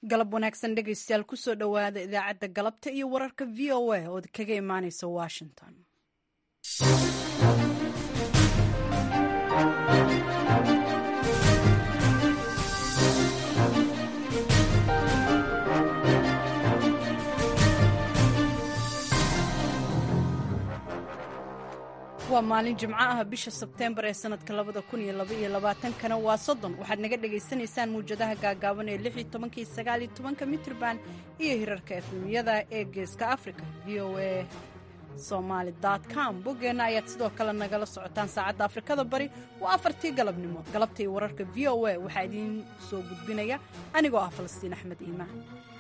galab wanaagsan dhegaystayaal kusoo dhowaada idaacadda galabta iyo wararka v o a ood kaga imaaneysa washington waa maalin jimco ah bisha sebteembar ee sanadka labada kun iyo laba iyo labaatankana waa soddon waxaad naga dhagaysanaysaan muwjadaha gaagaaban ee lix iyo tobankii sagaal iyo tobanka mitrban iyo hirarka efemiyada ee geeska africa v o a somaali com boggeenna ayaad sidoo kale nagala socotaan saacadda afrikada bari waa afartii galabnimo galabta iyo wararka v o a waxaa idiin soo gudbinaya anigoo ah falastiin axmed iimaan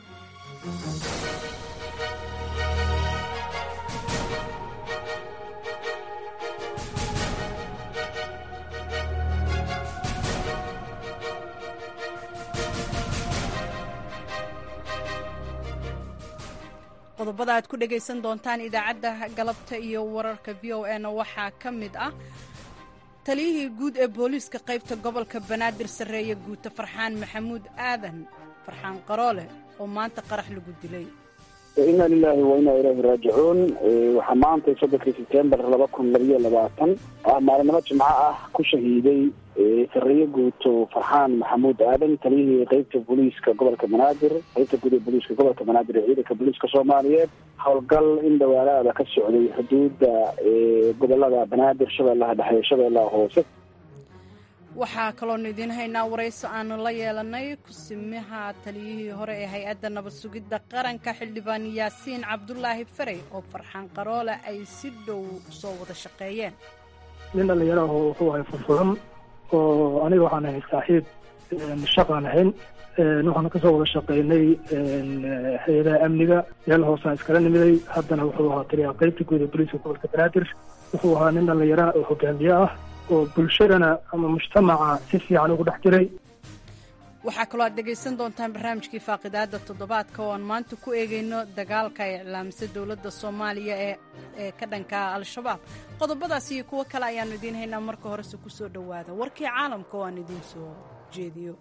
qodobada aad ku dhegaysan doontaan idaacadda galabta iyo wararka v o a na waxaa ka mid ah taliyihii guud ee booliiska qaybta gobolka banaadir sarreeye guuta farxaan maxamuud aadan farxaan qaroole oo maanta qarax lagu dilay inna lilahi wa inaa ilaahi raajicuun waxaa maantay soddonkii sebtembar laba kun labayo labaatan ah maalinimo jimco ah ku shahiiday sarreeye guuto farxaan maxamuud aadan taliyihii qeybta booliiska gobolka banaadir qeybta guud ee booliiska gobolka banaadir ee ciidanka booliiska soomaaliyeed howlgal in dhawaalaada ka socday xuduudda gobolada banaadir shabeellaha dhexe shabeellaha hoose waxaa kaloonu idiin haynaa warayso aanu la yeelanay kusimaha taliyihii hore ee hay-adda nabad sugidda qaranka xildhibaan yaasiin cabdulaahi farey oo farxaan qaroole ay si dhow soo wada shaqeeyeen nin dhallinyaraho wuxuu ahay furfuran oo aniga waxaan ahay saaxiib shaqaan ahayn waxaana kasoo wada shaqeynay hay-adaha amniga meel hoosaan iskala nimiday haddana wuxuu ahaa taliyaha qaybta guud ee boliiska gobolka banaadir wuxuu ahaa nin dhallinyara oo hogaamiye ah oo bulshadana ama mujtamaca si fiican ugu dhex jiray waxaa kaloo aad dhegaysan doontaan barnaamijkii faaqidaada toddobaadka oo aan maanta ku eegayno dagaalka ay iclaamisay dowladda soomaaliya ee ee ka dhanka al-shabaab qodobadaas iyo kuwo kale ayaannu idiin haynaa marka horese ku soo dhowaada warkii caalamka oo aan idiin soo jeediyo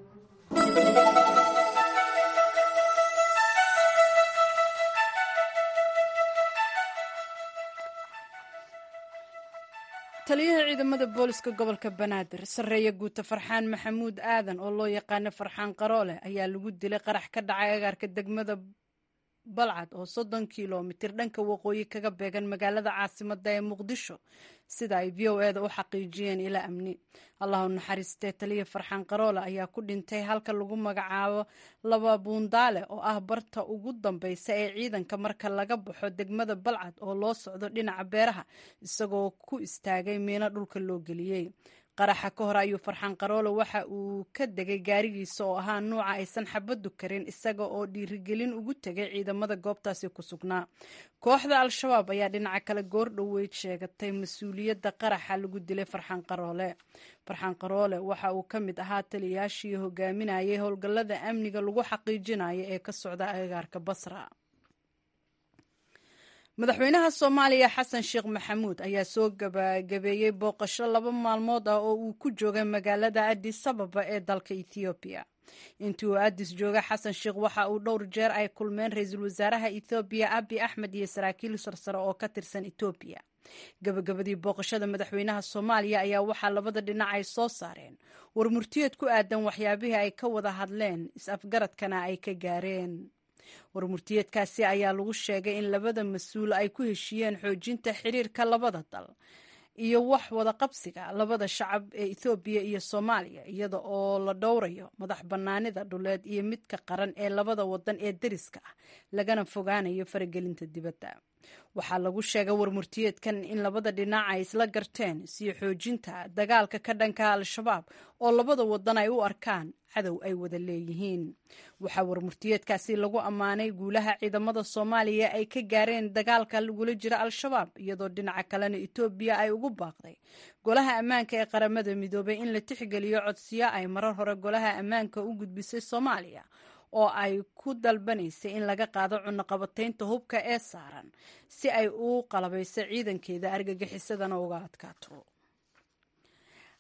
taliyaha ciidamada booliska gobolka banaadir sarreeye guuta farxaan maxamuud aadan oo loo yaqaano farxaan qaroole ayaa lagu dilay qarax ka dhacay agaarka degmada balcad oo soddon kilomitir dhanka waqooyi kaga beegan magaalada caasimada ee muqdisho sida ay v o eda u xaqiijiyeen ilaa amni allahu naxariistee taliya farxaan qaroole ayaa ku dhintay halka lagu magacaabo laba buundaale oo ah barta ugu dambeysa ee ciidanka marka laga baxo degmada balcad oo loo socdo dhinaca beeraha isagoo ku istaagay miino dhulka loo geliyey qaraxa ka hor ayuu farxaan qaroole waxa uu ka degay gaarigiisa oo ahaa nuuca aysan xabaddu karin isaga oo dhiirigelin ugu tegay ciidamada goobtaasi ku sugnaa kooxda al-shabaab ayaa dhinaca kale goor dhoweyd sheegatay mas-uuliyadda qaraxa lagu dilay farxaan qaroole farxaan qaroole waxa uu ka mid ahaa taliyaashii hogaaminayay howlgallada amniga lagu xaqiijinayo ee ka socda agagaarka basra madaxweynaha soomaaliya xasan sheekh maxamuud ayaa soo gabagabeeyey booqasho laba maalmood ah oo uu ku joogay magaalada adis ababa ee dalka ethoobiya intii uu adis jooga xasan sheekh waxa uu dhowr jeer ay kulmeen ra-iisul wasaaraha ethoobiya abi axmed iyo saraakiil sarsare oo ka tirsan etoobiya gabagabadii booqashada madaxweynaha soomaaliya ayaa waxaa labada dhinac ay soo saareen war murtiyeed ku aadan waxyaabihii ay ka wada hadleen is-afgaradkana ay ka gaareen warmurtiyeedkaasi ayaa lagu sheegay in labada mas-uul ay ku heshiiyeen xoojinta xiriirka labada dal iyo wax wada qabsiga labada shacab ee ethoobiya iyo soomaaliya iyada oo la dhowrayo madax bannaanida dhuleed iyo midka qaran ee labada wadan ee deriska ah lagana fogaanayo faragelinta dibadda waxaa lagu sheegay warmurtiyeedkan in labada dhinac ay isla garteen sii xoojinta dagaalka ka dhanka al-shabaab oo labada wadan ay u arkaan cadow ay wada leeyihiin waxaa warmurtiyeedkaasi lagu ammaanay guulaha ciidamada soomaaliya ay ka gaareen dagaalka lagula jira al-shabaab iyadoo dhinaca kalena etoobiya ay ugu baaqday golaha ammaanka ee qaramada midoobay in la tixgeliyo codsiyo ay marar hore golaha ammaanka u gudbisay soomaaliya oo ay ku dalbanaysay in laga qaado cunaqabataynta hubka ee saaran si ay u qalabayso ciidankeeda argagixisadana uga adkaato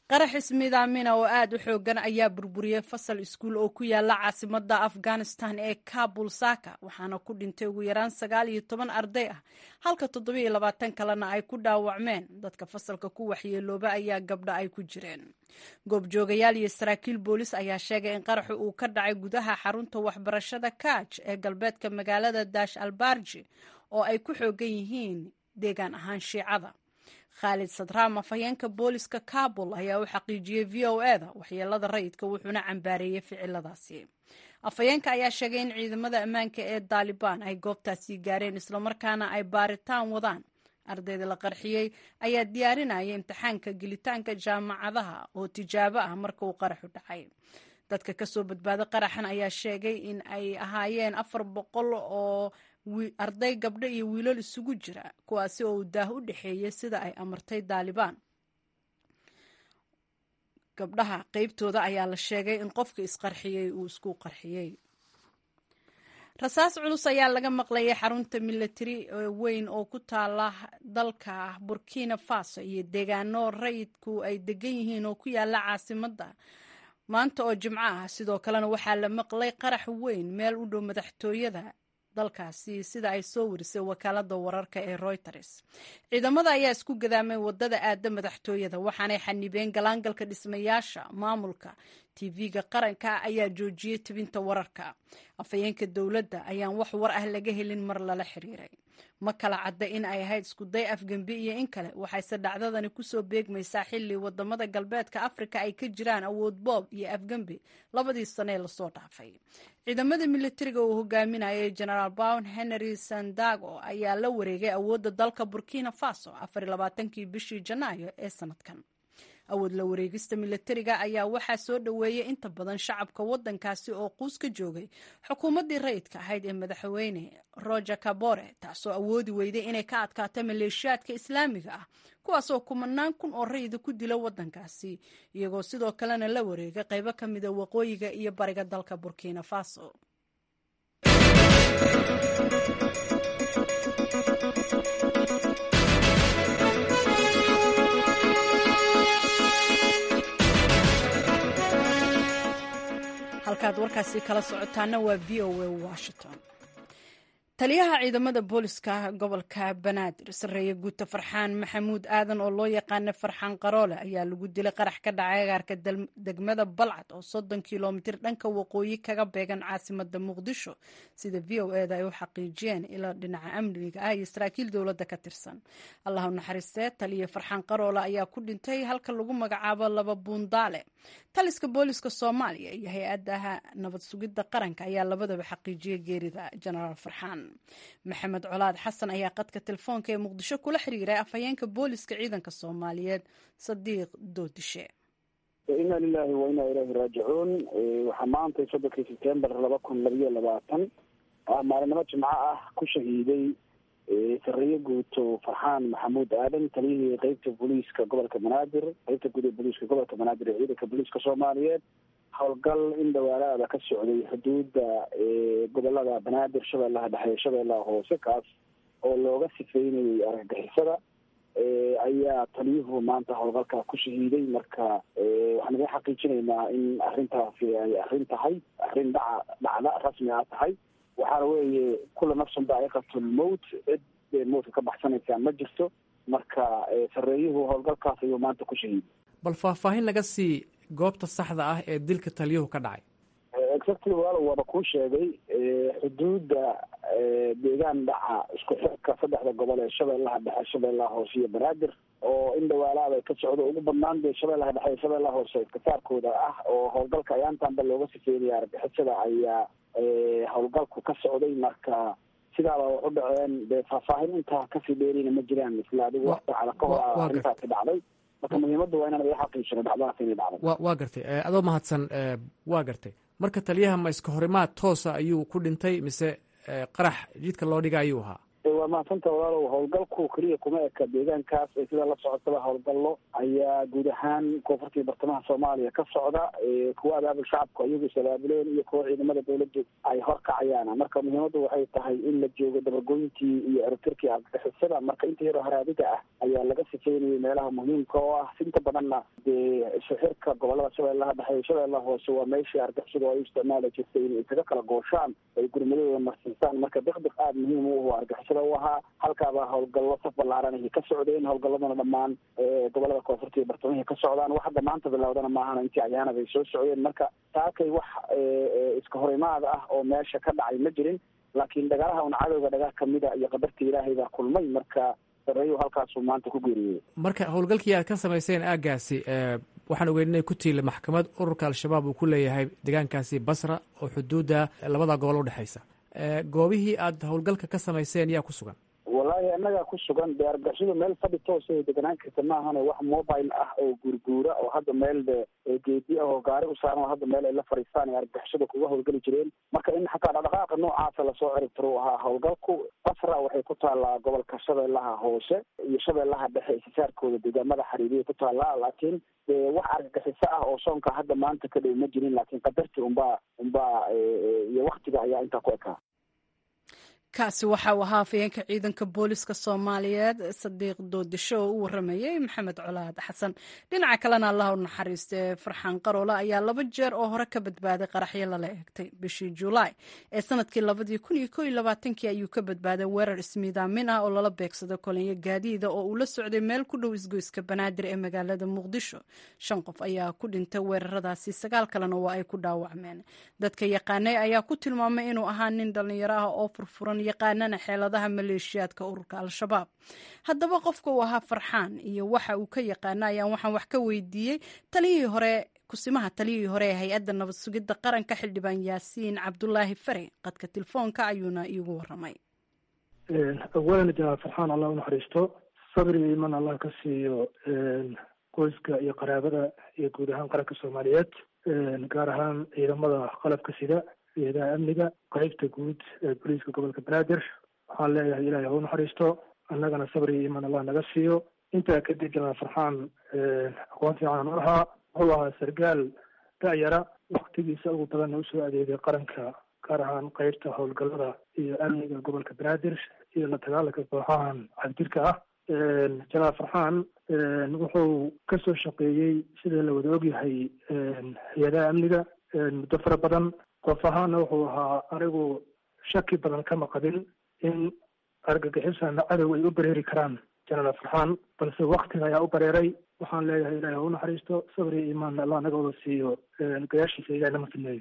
qarax ismiidaamina oo aada u xoogan ayaa burburiyey fasal iskuul oo ku yaala caasimada afghanistan ee kabul saka waxaana ku dhintay ugu yaraan sagaal iyo toban arday ah halka toddobiiyo labaatan kalena ay ku dhaawacmeen dadka fasalka ku waxyeelooba ayaa gabdha ay ku jireen goobjoogayaal iyo saraakiil boolis ayaa sheegay in qaraxu uu ka dhacay gudaha xarunta waxbarashada kaaj ee galbeedka magaalada daash albarji oo ay ku xoogan yihiin deegaan ahaan shiicada khaalid sadraam afhayeenka booliska kabul ayaa u xaqiijiyey v o e da waxyeelada rayidka wuxuuna cambaareeyey ficiladaasi afhayeenka ayaa sheegay in ciidamada ammaanka ee daalibaan ay goobtaasi gaareen islamarkaana ay baaritaan wadaan ardayda la qarxiyey ayaa diyaarinaya imtixaanka gelitaanka jaamacadaha oo tijaabo ah marka uu qaraxu dhacay dadka kasoo badbaada qaraxan ayaa sheegay in ay ahaayeen afar boqol oo arday gabdho iyo wiilal isugu jira kuwaasi oo uu daah u dhexeeyey sida ay amartay daalibaan gabdhaha qeybtooda ayaa la sheegay in qofka isqarxiyey uu isku qarxiyey rasaas culus ayaa laga maqlayay xarunta milatari weyn oo ku taala dalka burkina faso iyo deegaano rayidku ay degan yihiin oo ku yaala caasimada maanta oo jimco ah sidoo kalena waxaa la maqlay qarax weyn meel u dhow madaxtooyada dalkaasi sida ay soo warisay wakaalada wararka ee reuters ciidamada ayaa isku gadaamay wadada aada madaxtooyada waxaanay xanibeen galaangalka dhismayaasha maamulka tv-ga qaranka ayaa joojiyey tebinta wararka afhayeenka dowladda ayaan wax war ah laga helin mar lala xiriiray ma kala cadda in ay ahayd iskuday afgembi iyo in kale waxayse dhacdadani kusoo beegmaysaa xilli wadamada galbeedka afrika ay ka jiraan awood boob iyo afgembi labadii sanee lasoo dhaafay ciidamada militariga uu hogaaminayay genaraal bown henry sandago ayaa la wareegay awoodda dalka burkina faso afarlabaatankii bishii janaayo ee sanadkan awood la wareegista militariga ayaa waxaa soo dhoweeyey inta badan shacabka wadankaasi oo quus ka joogay xukuumaddii rayidka ahayd ee madaxweyne roger kabore taasoo awoodi weyday inay ka adkaato maleeshiyaadka islaamiga ah kuwaasoo kumanaan kun oo rayida ku dila wadankaasi iyagoo sidoo kalena la wareegay qaybo ka mida waqooyiga iyo bariga dalka burkina faso halkaad warkaasi kala socotaana waa v o a washington taliyaha ciidamada booliska gobolka banaadir sareeye guuta farxaan maxamuud aadan oo loo yaqaana farxaan qaroole ayaa lagu dilay qarax ka dhacay agaarka degmada balcad oo soddon kilomitir dhanka waqooyi kaga beegan caasimada muqdisho sida v o eda ay u xaqiijiyeen ilo dhinaca amniga ah iyo saraakiil dowladda ka tirsan allahu naxariistee taliya farxaan qaroole ayaa ku dhintay halka lagu magacaabo laba buundaale taliska booliska soomaaliya iyo hay-adaha nabad sugidda qaranka ayaa labadaba xaqiijiyay geerida jenaraal farxaan maxamed colaad xasan ayaa qadka telefoonka ee muqdisho kula xiriiray afhayeenka booliska ciidanka soomaaliyeed sadiiq doodishe inna lilahi wa inna ilaahi raajicuun waxaa maantay soddonkii sebtembar laba kun labiyo labaatan ah maalinimo jimco ah ku shahiiday sareeye guuto farxaan maxamuud aadan taliyihii qeybta booliiska gobolka banaadir qeybta guud ee booliiska gobolka banaadir ee ciidanka booliiska soomaaliyeed howlgal in dhawaalaada ka socday xuduudda gobolada banaadir shabeellaha dhexe shabeellaha hoose kaas oo looga sifeynayay argagixisada ayaa taliyuhu maanta howlgalkaa ku shahiiday marka waxaan iga xaqiijinaynaa in arrintaasi ay arrin tahay arrin dhaca dhacda rasmi a tahay waxaana weeye kula nafsun daa'iqatulmowt cid bee mowtka ka baxsanaysaa ma jirto marka sareeyuhu howlgalkaas ayuu maanta ku shahiiday bal faahfaahin laga sii goobta saxda ah ee dilka taliyuhu ka dhacay exactly walaal waaba kuu sheegay xuduudda deegaan dhaca isku xirka saddexda gobol ee shabeellaha dhexe shabeellaha hoose iyo banaadir oo in dhawaalaada ka socdo ugu badnaan dee shabeellaha dhexe iyo shabeellaha hoose iskasaarkooda ah oo howlgalka ayaantanba looga sifeynaya argixisada ayaa howlgalku ka socday marka sidaaba wax u dhaceen dee faahfaahin intaa kasii dheerina ma jiraan isla adigu wax saacada ka hor a arrintaasi dhacday marka muhiimadda waa inaan iga xaqiijino dhacdadaas inay dhacday wa waa gartay adoo mahadsan waa gartay marka taliyaha ma iska horimaad toosa ayuu ku dhintay mise qarax jidka loo dhiga ayuu ahaa waa mahadsanta walaalow howlgalku keliya kuma eka deegaankaas ee sida la socotaba howlgallo ayaa guud ahaan koonfurta iyo bartamaha soomaaliya ka socda kuwa abaabul shacabku iyagu is-abaabuleen iyo kuwa ciidamada dawladdu ay horkacayaan marka muhiimaddu waxay tahay in la joogo dabagoyntii iyo erotirkii argagixisada marka inta yaroo haraadiga ah ayaa laga sifeynayay meelaha muhiimka oo ah inta badanna dee sixirka gobolada shabeellaha dhexe shabeellaha hoose waa meeshii argixisadu ay u isticmaali jirtay inay isaga kala gooshaan ay gurmadooda marsiisaan marka dikdik aada muhiim u ah argixisada u ahaa halkaabaa howlgallo saf ballaaran ay ka socdeen howlgalladuna dhammaan gobolada koonfurta iyo bartamahi ka socdaan wax hadda maanta bilowdana maahana intii ayaanad ay soo socdeen marka taakay wax iska horimaada ah oo meesha ka dhacay ma jirin laakiin dagaalaha un cadowga dhagaa kamida iyo qadarta ilaahay baa kulmay marka sareeyu halkaasuu maanta ku geeriyey marka howlgalkii aad ka samayseen aaggaasi waxaan ogeyn inay ku tiila maxkamad ururka al-shabaab uu ku leeyahay deegaankaasi basra oo xuduudda labada gobol udhexaysa goobihii aad howlgalka ka samayseen yaa ku sugan wallaahi annagaa ku sugan dee argixisadu meel fadhi toos ay deganaan karta maahane wax mobile ah oo guurguura oo hadda meel de geedi ah oo gaari u saaran oo hadda meel ay la fadhiistaan ay argixisadu kuga howlgeli jireen marka in xataa dhaqdhaqaaqa noocaasa lasoo ciribtiro u ahaa howlgalku basra waxay ku taallaa gobolka shabeellaha hoose iyo shabeellaha dhexe isisaarkooda deegaamada xariiriyay ku taallaa laakiin dee wax argagixiso ah oo soonka hadda maanta ka dhow ma jirin laakiin qadarti unbaa unbaa iyo waktiga ayaa intaa ku ekaa kaasi waxa uu ahaa afayeenka ciidanka booliska soomaaliyeed sadiiq doodisho oo u waramayey maxamed colaad xasan dhinaca kalena allah u naxariiste farxaan qaroole ayaa laba jeer oo hore ka badbaaday qaraxyo lala eegtay bishii julaay ee sanadkii labadii kun iyo ko iyo labaatankii ayuu ka badbaaday weerar ismiidaamin ah oo lala beegsado kolonyo gaadiida oo uu la socday meel ku dhow isgoyska banaadir ee magaalada muqdisho shan qof ayaa ku dhintay weeraradaasi sagaal kalena waa ay ku dhaawacmeen dadka yaqaanay ayaa ku tilmaamay inuu ahaa nin dhallinyaro ah oo furfuran yaqaanana xeeladaha maleeshiyaadka ururka al-shabaab haddaba qofka uu ahaa farxaan iyo waxa uu ka yaqaana ayaan waxaan wax ka weydiiyey taliyihii hore kusimaha taliyihii hore ee hay-adda nabad sugidda qaranka xildhibaan yaasiin cabdulaahi fare qadka telefoonka ayuuna iigu waramay awalan janaal farxaan allah unaxariisto sabri iman allah ka siiyo qoyska iyo qaraabada iyo guud ahaan qaranka soomaaliyeed gaar ahaan ciidamada qalabka sida ciidamaha amniga qaybta guud ee booliiska gobolka banaadir waxaan leeyahay ilaahay ha u naxariisto annagana sabri iyo iman allah naga siiyo intaa kadib janaal farxaan aqoon fiican u lahaa wuxuu ahaa sargaal da-yara waktigiisa ugu badanna usoo adeegay qaranka gaar ahaan qaybta howlgallada iyo amniga gobolka banaadir iyo la dagaalanka kooxahan cabdirka ah janaal farxaan wuxuu kasoo shaqeeyey sida la wada ogyahay hay-adaha amniga muddo fara badan qof ahaana wuxuu ahaa anigu shaki badan kama qabin in argagixisana cadow ay u bareeri karaan janaal farxaan balse waktiga ayaa u bareeray waxaan leeyahay ilahi ha u naxariisto sabri imaan allah naga wada siiyo gayaashiisa ilahi nama sameeyo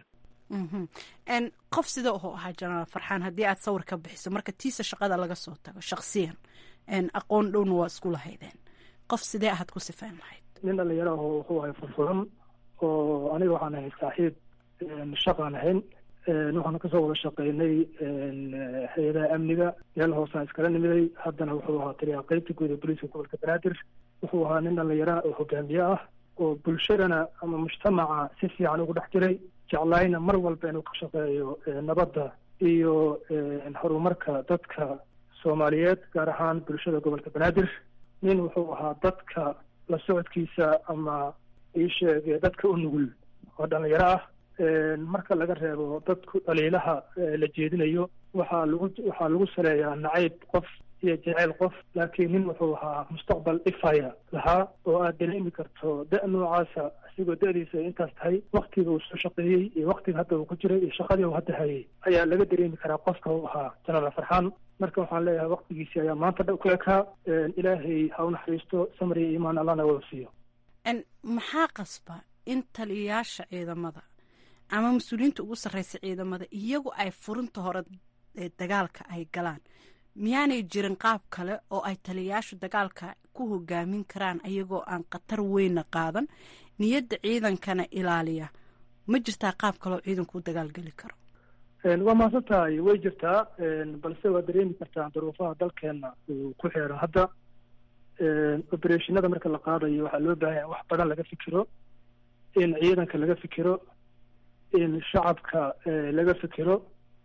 qof sida u ahaa janaal farxaan haddii aad sawir ka bixiso marka tiisa shaqada laga soo tago shaksiyan aqoon dhowna waa isku lahaydeen qof sidee ahaad ku sifeyn lahayd nin dhalinyaro aho wuxuu ahay furfuran oo aniga waxaan ahay saaxiib shaqaan ahayn waxaana kasoo wada shaqeynay hay-adaha amniga meel hoosaan iskala nimiday haddana wuxuu ahaa taliyaha qeybta guud ee booliiska gobolka banaadir wuxuu ahaa nin dhalinyara oo hogaamiye ah oo bulshadana ama mujtamaca si fiican ugu dhex jiray jeclaayna mar walba inuu ka shaqeeyo nabadda iyo horumarka dadka soomaaliyeed gaar ahaan bulshada gobolka banaadir nin wuxuu ahaa dadka la socodkiisa ama iisheege dadka u nugul oo dhalinyaro ah marka laga reebo dadku dhaliilaha la jeedinayo waxaa lagu waxaa lagu saleeyaa nacayb qof iyo jeceyl qof laakiin nin wuxuu ahaa mustaqbal ifaya lahaa oo aad dareemi karto da- noocaasa isigoo da-diisa ay intaas tahay waktiga uu soo shaqeeyey iyo waktiga hadda uu ku jiray iyo shaqadii uu hadda hayay ayaa laga dareemi karaa qofka uu ahaa janaal farxaan marka waxaan leeyahay waktigiisii ayaa maanta dha ku ekaa ilaahay ha u naxariisto samri iyo imaan allahna wada siiyo maxaa qasba in taliyayaasha ciidamada ama mas-uuliyiinta ugu sarreysa ciidamada iyagu ay furinta hore dagaalka ay galaan miyaanay jirin qaab kale oo ay taliyayaashu dagaalka ku hogaamin karaan ayagoo aan khatar weyna qaadan niyadda ciidankana ilaaliya ma jirtaa qaab kale oo ciidanku u dagaalgeli karo waa mahadsan tahay way jirtaa balse waa dareemi kartaa duruufaha dalkeena uu ku xeeran hadda obereshinada marka la qaadayo waxaa loo baahan yahay wax badan laga fikiro in ciidanka laga fikiro in shacabka laga fikiro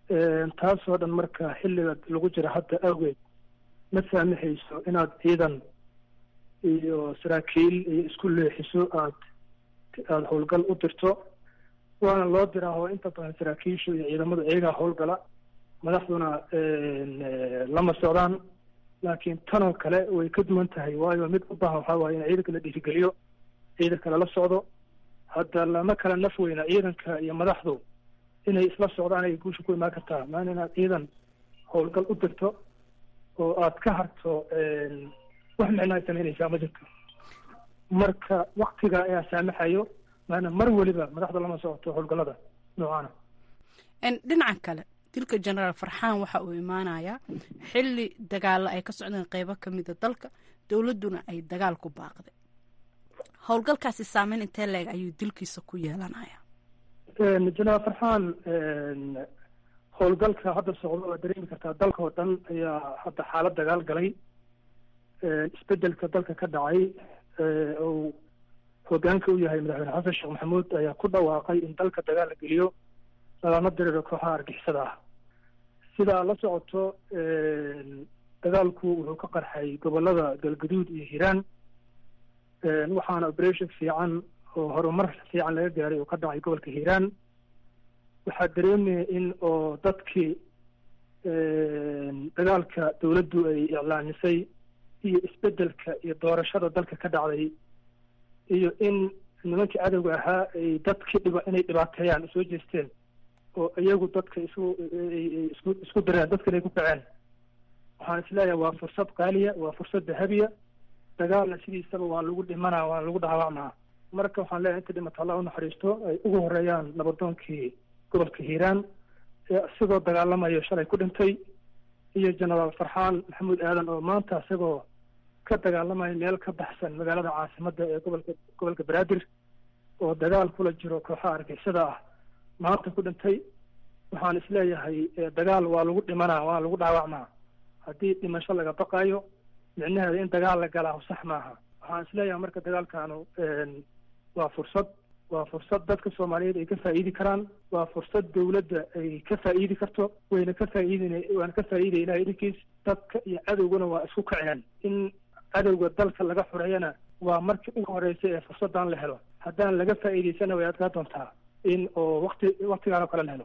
taasoo dhan marka xilliga lagu jira hadda awgeed ma saamixayso inaad ciidan iyo saraakiil iyo isku leexiso aad aada howlgal u dirto waana loo diraa oo inta badan saraakiishu iyo ciidamada iyagaa howlgala madaxduna lama socdaan laakiin tanoo kale way ka duwan tahay waayo mid u baahan waxaa waaye in ciidanka la dhiirigeliyo ciidanka lala socdo hadda lama kala naf weyna ciidanka iyo madaxdu inay isla socdaan ay guusha ku imaan kartaa maana inaad ciidan howlgal u dirto oo aad ka harto wax micno ay samaynaysaa ma jirto marka waktiga ayaa saamaxayo maana mar weliba madaxda lama socoto howlgallada noocaana dhinaca kale dilka genaraal farxaan waxa uu imaanayaa xilli dagaalo ay ka socdeen qeybo ka mida dalka dowladduna ay dagaal ku baaqday howlgalkaasi saameyn intee leeg ayuu dilkiisa ku yeelanaya genaraal farxaan howlgalka hadda socdo waa dareemi kartaa dalka oo dhan ayaa hadda xaalad dagaal galay isbedelka dalka ka dhacay uu hogaanka u yahay madaxweyne xasan sheekh maxamuud ayaa ku dhawaaqay in dalka dagaal la geliyo lagama diriro kooxaha argixisada ah sidaa la socoto dagaalku wuxuu ka qarxay gobolada galgaduud iyo hiiraan waxaana operation fiican oo horumar fiican laga gaaray oo ka dhacay gobolka hiiraan waxaa dareemaya in oo dadkii dagaalka dowladdu ay iclaamisay iyo isbedelka iyo doorashada dalka ka dhacday iyo in nimankii cadowga ahaa ay dadkii dhiba inay dhibaateeyaan soo jeesteen oo iyagu dadka isu isku isku dareen dadkan ay ku kaceen waxaan isleeyahay waa fursad qaaliya waa fursad dahabiya dagaalna sidiisaba waa lagu dhimanaa waa lagu dhaawacmaa marka waxaan leeyahay inta dhimata allah unaxariisto ay ugu horeeyaan nabadoonkii gobolka hiiraan ee isagoo dagaalamayo shalay ku dhintay iyo genaraal farxaan maxamuud aadan oo maanta isagoo ka dagaalamaya meel ka baxsan magaalada caasimadda ee gobolka gobolka banaadir oo dagaal kula jiro kooxaha argixisada ah maanta ku dhintay waxaan isleeyahay dagaal waa lagu dhimanaa waa lagu dhaawacmaa haddii dhimasho laga baqayo micnaheeda in dagaal la galaa sax maaha waxaan isleeyahay marka dagaalkaanu waa fursad waa fursad dadka soomaaliyeed ay ka faa'iidi karaan waa fursad dowladda ay ka faa'iidi karto wayna ka faa'iidin waana ka faa'iidaya ilahay idinkiis dadka iyo cadowgana waa isku kaceen in cadowga dalka laga xureeyana waa markii ugu horeysay ee fursaddan la helo haddaan laga faa'iidaysana way adkaa doontaa in oo wakti waktigaan oo kale la helo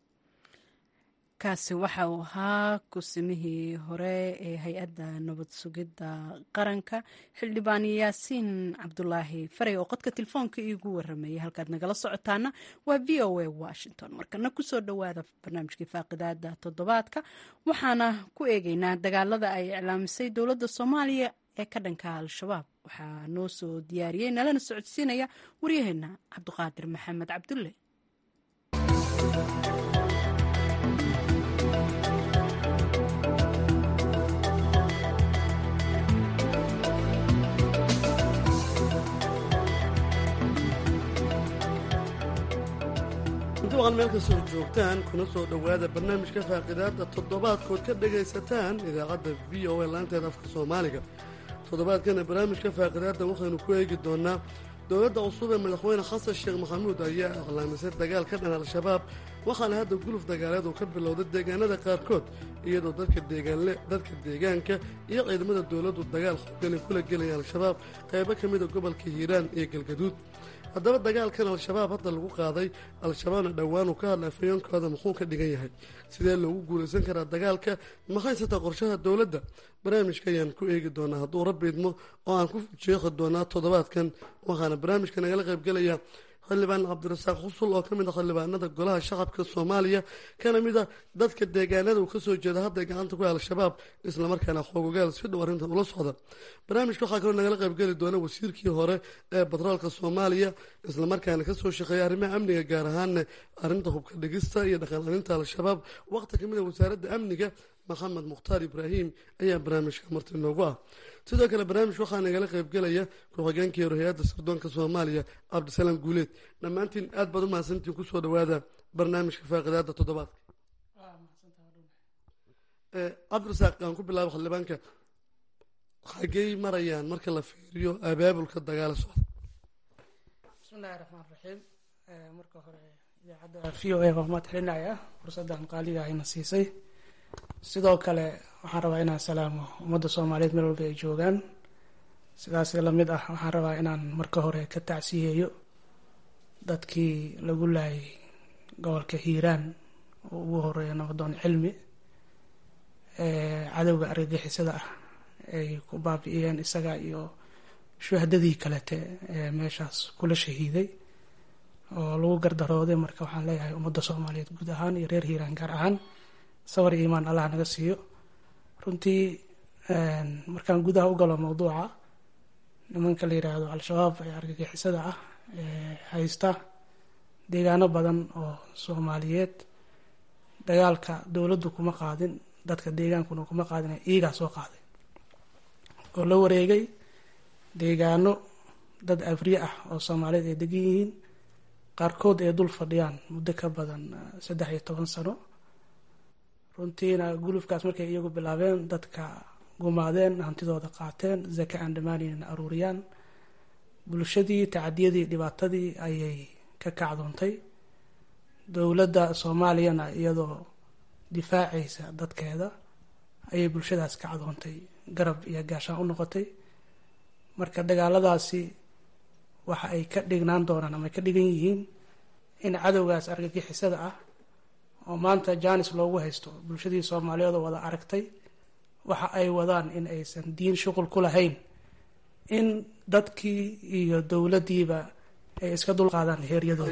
kaasi waxa uu ahaa kusimihii hore ee hay-adda nabad sugidda qaranka xildhibaan yaasiin cabdulaahi faray oo qodka telefoonka iigu waramayay halkaad nagala socotaana waa v o a washington markana kusoo dhowaada barnaamijkii faaqidaada toddobaadka waxaana ku eegeynaa dagaalada ay iclaamisay dowladda soomaaliya ee ka dhanka al-shabaab waxaa noo soo diyaariyey nalana socodsiinaya waryaheena cabdiqaadir maxamed cabdulle duqan meel kastoo joogtaan kuna soo dhowaada barnaamijka faaqidaadda toddobaadkood ka dhagaysataan idaacadda v o a laanteeda afka soomaaliga toddobaadkana barnaamijka faaqidaadda waxaynu ku eegi doonaa dowladda cusub ee madaxweyne xasan sheekh maxamuud ayaa iclaamisay dagaal ka dhan al-shabaab waxaana hadda guluf dagaaleed uu ka bilowday deegaanada qaarkood iyadoo dadka deegaanle dadka deegaanka iyo ciidamada dowladdu dagaal xoogani kula gelaya al-shabaab qaybo ka mida gobolka hiiraan iyo galgaduud haddaba dagaalkan al-shabaab hadda lagu qaaday al-shabaabna dhowaan uu ka hadlay afayoonkooda muxuu ka dhigan yahay sidee loogu guulaysan karaa dagaalka maxaysata qorshaha dowladda barnaamijka ayaan ku eegi doonaa hadduu rabbi idmo oo aan ku jeeqi doonaa toddobaadkan waxaana barnaamijka nagala qaybgelaya xildhibaan cabdirasaaq xusul oo ka mid a xildhibaanada golaha shacabka soomaaliya kana mid a dadka deegaanada uu kasoo jeeda hadday gacanta ku al-shabaab islamarkaana xoogogaal si dhow arrintan ula socda barnaamijka waxaa kaloo nagala qaybgeli doona wasiirkii hore ee batroolka soomaaliya islamarkaana kasoo shaqeeya arrimaha amniga gaar ahaanna arrinta hubka dhigista iyo dhaqan-aninta al-shabaab waqti kamid a wasaaradda amniga maxamed mukhtaar ibraahim ayaa barnaamijka marti noogu ah sidoo kale barnaamij waxaa nagala qaybgelaya ku-xigeenkii hore hay-adda sirdoonka soomaaliya cabdisalaam guuleed dhammaantiin aad baad u mahadsantiin kusoo dhowaada barnaamijka faaqidaada toddobaadka cabdirasaaq aan ku bilaabo xildhibaanka xagey marayaan marka la fiiriyo abaabulka dagaala socda bismillahi raxmaan raxiim marka hore idaacadda v o a waa mahad celinaya fursaddan qaaliga ayna siisay sidoo kale waxaan rabaa inaan salaamo ummadda soomaaliyeed meel walba ay joogaan sidaas lamid ah waxaan rabaa inaan marka hore ka tacsiyeeyo dadkii lagu laayay gobolka hiiraan oo ugu horeeya nabadoon cilmi cadowga argagixisada ah ay ku baabi'iyeen isaga iyo shuhadadii kalete ee meeshaas kula shahiiday oo lagu gardarooday marka waxaan leeyahay ummadda soomaaliyeed guud ahaan iyo reer hiiraan gaar ahaan sabar iyo imaan allah naga siiyo runtii markaan gudaha u galo mawduuca nimanka la yidhaahdo al-shabaab ee argagixisada ah ee haysta deegaano badan oo soomaaliyeed dagaalka dowladdu kuma qaadin dadka deegaankuna kuma qaadin iigaa soo qaaday oo la wareegay deegaano dad afriye ah oo soomaaliyeed ay degan yihiin qaarkood ay dul fadhiyaan muddo ka badan saddex iyo toban sano runtiina gulufkaas markay iyagu bilaabeen dadka gumaadeen hantidooda qaateen zaka aan dhammaanayna aruuriyaan bulshadii tacadiyadii dhibaatadii ayay ka kacdoontay dowladda soomaaliyana iyadoo difaacaysa dadkeeda ayay bulshadaas kacdoontay garab iyo gaashaan u noqotay marka dagaaladaasi waxa ay ka dhignaan doonaan ama ay ka dhigan yihiin in cadowgaas argagixisada ah oo maanta jaanis loogu haysto bulshadii soomaaliyeed oo wada aragtay waxa ay wadaan in aysan diin shuqul ku lahayn in dadkii iyo dowladdiiba ay iska dulqaadaan heeryadooda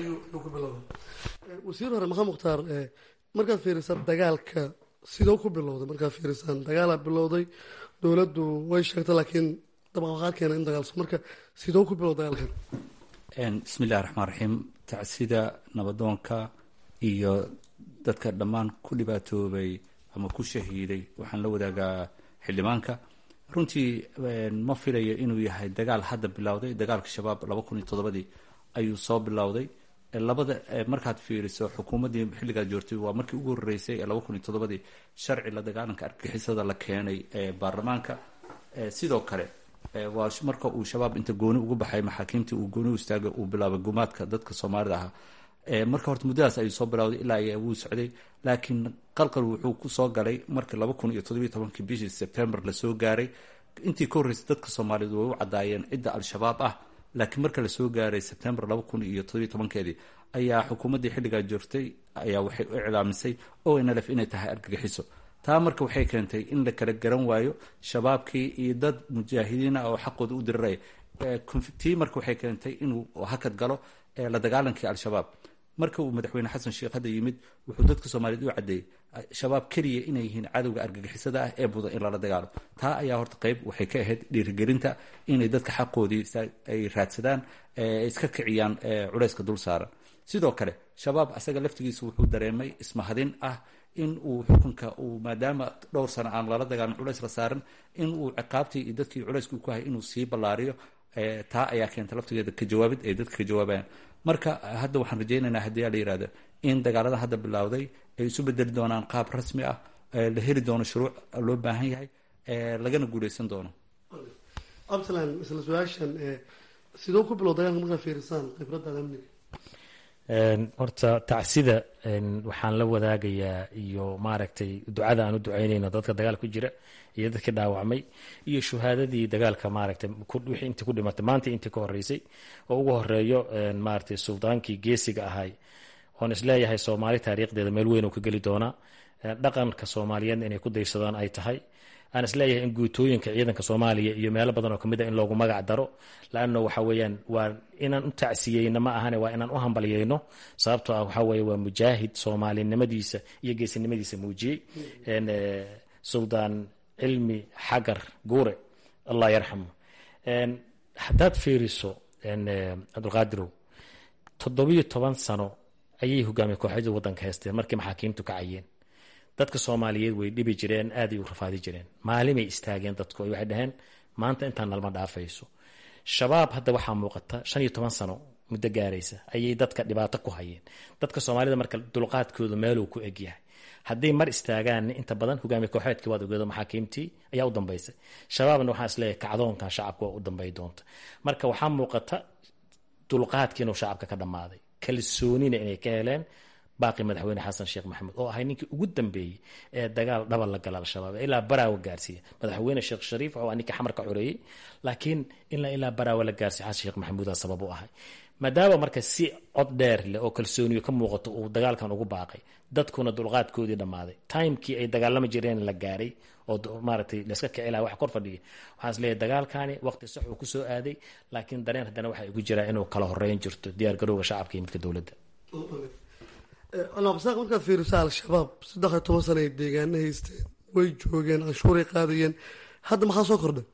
wasiir hore maxamed mukhtaar markaad fiirisaan dagaalka sidoo ku bilowday markaad fiirisaan dagaalaa bilowday dowladdu way sheegtay laakiin dabaqaqaad keena in dagaalso marka sidoo ku bilowda dagaalkan bismi illahi raxmaan raxiim tacsida nabadoonka iyo dadka dhammaan ku dhibaatoobay ama ku shahiiday waxaan la wadaagaa xildhibaanka runtii ma filayo inuu yahay dagaal hadda bilowday dagaalka shabaab laba kun iyo toddobadii ayuu soo bilowday labada markaad fiiriso xukuumaddii xilligaad joortay waa markii ugu horreysay ee laba kun iyo toddobadii sharci la dagaalanka argixisada la keenay ee baarlamaanka sidoo kale waa marka uu shabaab inta gooni ugu baxay maxaakiimtii uu gooni u istaagay uu bilaabay gumaadka dadka soomaalida ahaa marka horta muddadaas ayuu soo bilowday ilaa wuu socday laakiin qalqal wuxuu kusoo galay markii laba kun iyo toddobiyo tobankii bishii sebtembar lasoo gaaray intii ka horreysay dadka soomaaliyeed way u caddaayeen cidda al-shabaab ah laakiin marka lasoo gaaray sebtembar laba kun iyo toddobiyo tobankeedii ayaa xukuumaddii xilligaa joogtay ayaa waxay u iclaamisay o nlf inay tahay argagixiso taa marka waxay keentay in la kala garan waayo shabaabkii iyo dad mujaahidiin ah oo xaqooda u diriraya tii marka waxay keentay inuu hakad galo la dagaalankii al-shabaab marka uu madaxweyne xasan sheekh hadda yimid wuxuu dadka soomaaliyeed u caddeeyey shabaab keliya inay yihiin cadowga argagixisada ah ee mudan in lala dagaalo taa ayaa horta qayb waxay ka ahayd dhiirigelinta inay dadka xaqoodii ay raadsadaan iska kiciyaan culayska dul saaran sidoo kale shabaab asaga laftigiisa wuxuu dareemay ismahadin ah in uu xukunka uu maadaama dhowr sano aan lala dagaalin culays la saaran in uu ciqaabtii iyo dadkii culayskii ku hayay inuu sii ballaariyo taa ayaa keenta laftigeeda ka jawaabid ay dadka ka jawaabayaan marka hadda waxaan rajaynaynaa haddii la yihahdo in dagaalada hadda bilowday ay isu bedeli doonaan qaab rasmi ah la heli doono shuruuc loo baahan yahay lagana guuleysan doono absalan isla su-aashan sidoo ku bilow dagaalka markaa fiirisaan khibradaada amniga horta tacsida waxaan la wadaagayaa iyo maaragtay ducada aan u ducaynayno dadka dagaal ku jira iyo dadkii dhaawacmay iyo shuhaadadii dagaalka maaragtay wixii intii ku dhimatay maanta intii ka horeysay oo ugu horeeyo maaragtay suldaankii geesiga ahay oon isleeyahay soomaali taariikhdeeda meel weyn oo ka geli doonaa dhaqanka soomaaliyeedna inay ku daysadaan ay tahay aan isleeyahay in guutooyinka ciidanka soomaaliya iyo meelo badan oo kamid a in loogu magac daro laano waxa weeyaan waa inaan u tacsiyeyno ma ahane waa inaan u hambalyeyno sababtoo ah waxaa weeye waa mujaahid soomaalinimadiisa iyo geesinimadiisa muujiyey suldaan cilmi xagar guure allah yarxamu haddaad fiiriso cabdulqaadirow toddobiyo toban sano ayay hogaamiye kooxyada waddanka haysteen markii maxaakiimtu kacayeen dadka soomaaliyeed way dhibi jireen aaday u rafaadi jireen maalimay istaageen dadku waxay dhaheen maanta intaan nalma dhaafayso shabaab hadda waxaa muuqata shan iyo toban sano muddo gaaraysa ayay dadka dhibaato ku hayeen dadka soomaalida marka dulqaadkoodu meeluu ku egyahay hadday mar istaagaan inta badan hogaamiye kooxeedkii waad ogeedo maxaakiimtii ayaa u dambaysay shabaabna waxaan isleeyahay kacdoonkan shacabka waa u dambay doonta marka waxaa muuqata dulqaadkii inuu shacabka ka dhammaaday kalsoonina inay ka heleen baaqi madaxweyne xasan sheekh maxamuud oo ahay ninkii ugu dambeeyey ee dagaal dhaba la gala al-shabaab ilaa baraawa gaarsiiya madaxweyne sheekh shariif oo ninka xamar ka xoreeyey laakiin ilaa ilaa baraawa la gaarsiiya xasan sheekh maxamuuda sabab u ahay maadaama marka si cod dheer leh oo kalsooniyo ka muuqato uu dagaalkan ugu baaqay dadkuna dulqaadkoodii dhammaaday timekii ay dagaalami jireen la gaaray oo maaragtay layska kici laha wax kor fadhiya waxaan is leeyahay dagaalkani waqti sax uu kusoo aaday laakiin dareen haddana waxaa igu jiraa inuu kala horeyn jirto diyaar garowga shacabka iyo midka dowladda alabsaaq markaad fiiriso al-shabaab saddex iyo toban sana ay deegaana haysteen way joogeen canshuuray qaadayeen hadda maxaa soo kordhay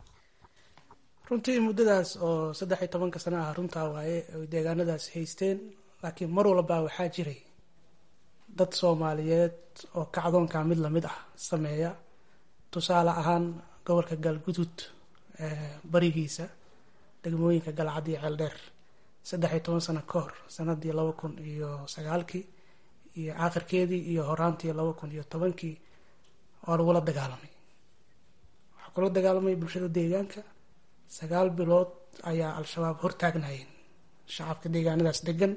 runtii muddadaas oo saddex iyo tobanka sana ah runtaa waaye ay deegaanadaas haysteen laakiin mar walbaa waxaa jiray dad soomaaliyeed oo kacdoonka mid lamid ah sameeya tusaale ahaan gobolka galgudud barigiisa degmooyinka galcad iyo ceeldheer saddex iyo toban sano ka hor sanadii laba kun iyo sagaalkii iyo aakhirkeedii iyo horaantii laba kun iyo tobankii waa lagula dagaalamay waxaa kula dagaalamay bulshada deegaanka sagaal bilood ayaa al-shabaab hortaagnayeen shacabka deegaanadaas degan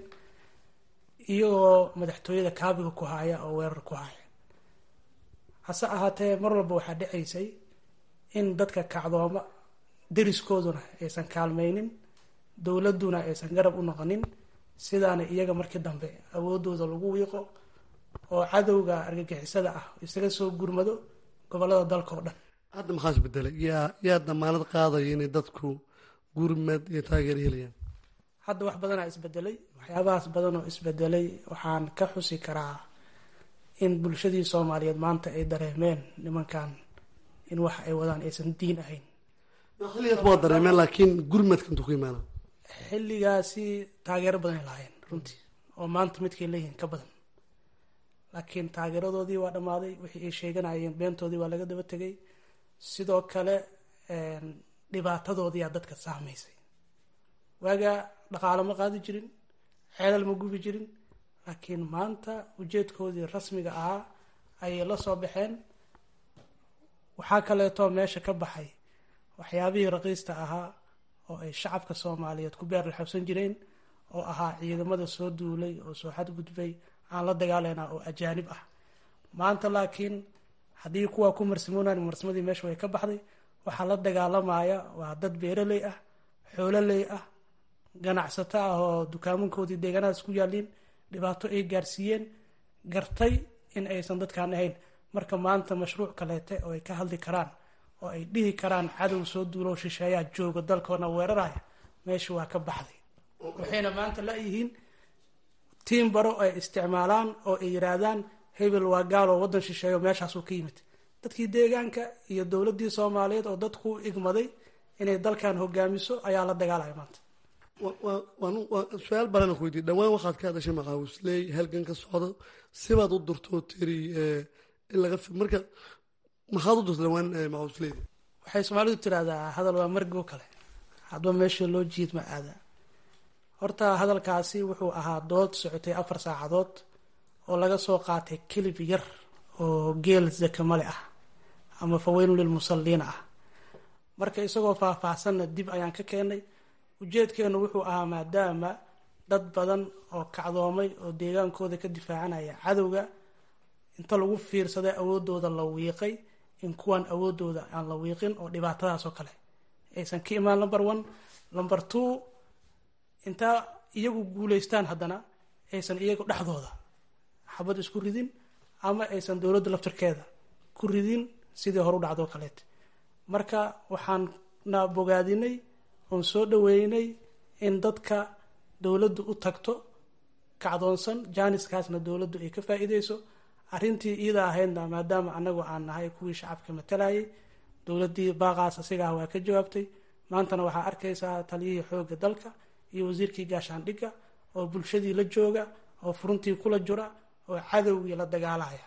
iyagoo madaxtooyada kaabiga ku haya oo weerar ku haya hase ahaatee mar walba waxaa dhacaysay in dadka kacdooma deriskooduna aysan kaalmaynin dowladduna aysan garab u noqonin sidaana iyaga markii dambe awoodooda lagu wiiqo oo cadowga argagixisada ah isaga soo gurmado gobolada dalka oo dhan hadda maxaa isbedelay yaa yaa damaanad qaadaya inay dadku gurmad iyo taageer helayaan hadda wax badanaa isbedelay waxyaabahaas badan oo isbedelay waxaan ka xusi karaa in bulshadii soomaaliyeed maanta ay dareemeen nimankan in wax ay wadaan aysan diin ahayn xilligaas waa dareemeen laakiin gurmadka intuu ku imaana xilligaasi taageero badan ay lahaayeen runtii oo maanta midkay leeyihiin ka badan laakiin taageeradoodii waa dhammaaday wixii ay sheeganayeen beentoodii waa laga daba tegay sidoo kale dhibaatadoodiyaa dadka saamaysay waagaa dhaqaalo ma qaadi jirin ceelal ma gubi jirin laakiin maanta ujeedkoodii rasmiga ahaa ayay la soo baxeen waxaa kaleetoo meesha ka baxay waxyaabihii raqiista ahaa oo ay shacabka soomaaliyeed ku beer la xabsan jireen oo ahaa ciidamada soo duulay oo soo xadgudbay aan la dagaalana oo ajaanib ah maanta laakiin haddii kuwaa ku marsimoonan marsimadii meesha way ka baxday waxaa la dagaalamaya waa dad beeraley ah xoololey ah ganacsato ah oo dukaamankoodii deegaanadaas ku yaaliin dhibaato ay gaarsiiyeen gartay in aysan dadkaan ahayn marka maanta mashruuc kaleete oo ay ka hadli karaan oo ay dhihi karaan cadow soo duulow shisheeyaa jooga dalkoona weeraraya meesha waa ka baxday waxayna maanta la-yihiin tiim baro ay isticmaalaan oo ay yiraahdaan hebel waa gaaloo waddan shisheeyo meeshaasuu ka yimid dadkii deegaanka iyo dowladdii soomaaliyeed oo dadku igmaday inay dalkan hogaamiso ayaa la dagaalaya maanta su-aal baran ku weydiye dhawaan waxaad ka hadashay maqaawisley halgan ka socdo sibaad u durtoo tiri in laga marka maxaad u durta dhawaan maqaawisleyda waxay soomaalidu tiraahdaa hadal waa margoo kale hadba meesha loo jiid ma aada horta hadalkaasi wuxuu ahaa dood socotay afar saacadood oo laga soo qaatay kilib yar oo geel zakamale ah ama faweynun lilmusalliina ah marka isagoo faahfaahsanna dib ayaan ka keenay ujeedkeenu wuxuu ahaa maadaama dad badan oo kacdoomay oo deegaankooda ka difaacanaya cadowga inta lagu fiirsaday awoodooda la wiiqay in kuwan awoodooda aan la wiiqin oo dhibaatadaas oo kale aysan ka imaan number one number two intaa iyagu guuleystaan haddana aysan iyagu dhexdooda xabad isku ridin ama aysan dowladda laftirkeeda ku ridin sidii hore u dhacdoo kaleet marka waxaan na bogaadinay oon soo dhaweynay in dadka dowladdu u tagto kacdoonsan jaaniskaasna dowladdu ay ka faa-iideyso arrintii iida ahaydna maadaama anagu aan nahay kuwii shacabka matalayay dowladdii baaqaas asigaah waa ka jawaabtay maantana waxaa arkaysaa taliyihii xoogga dalka iyo wasiirkii gaashaandhigga oo bulshadii la jooga oo furuntii kula jira oo cadowgii la dagaalaya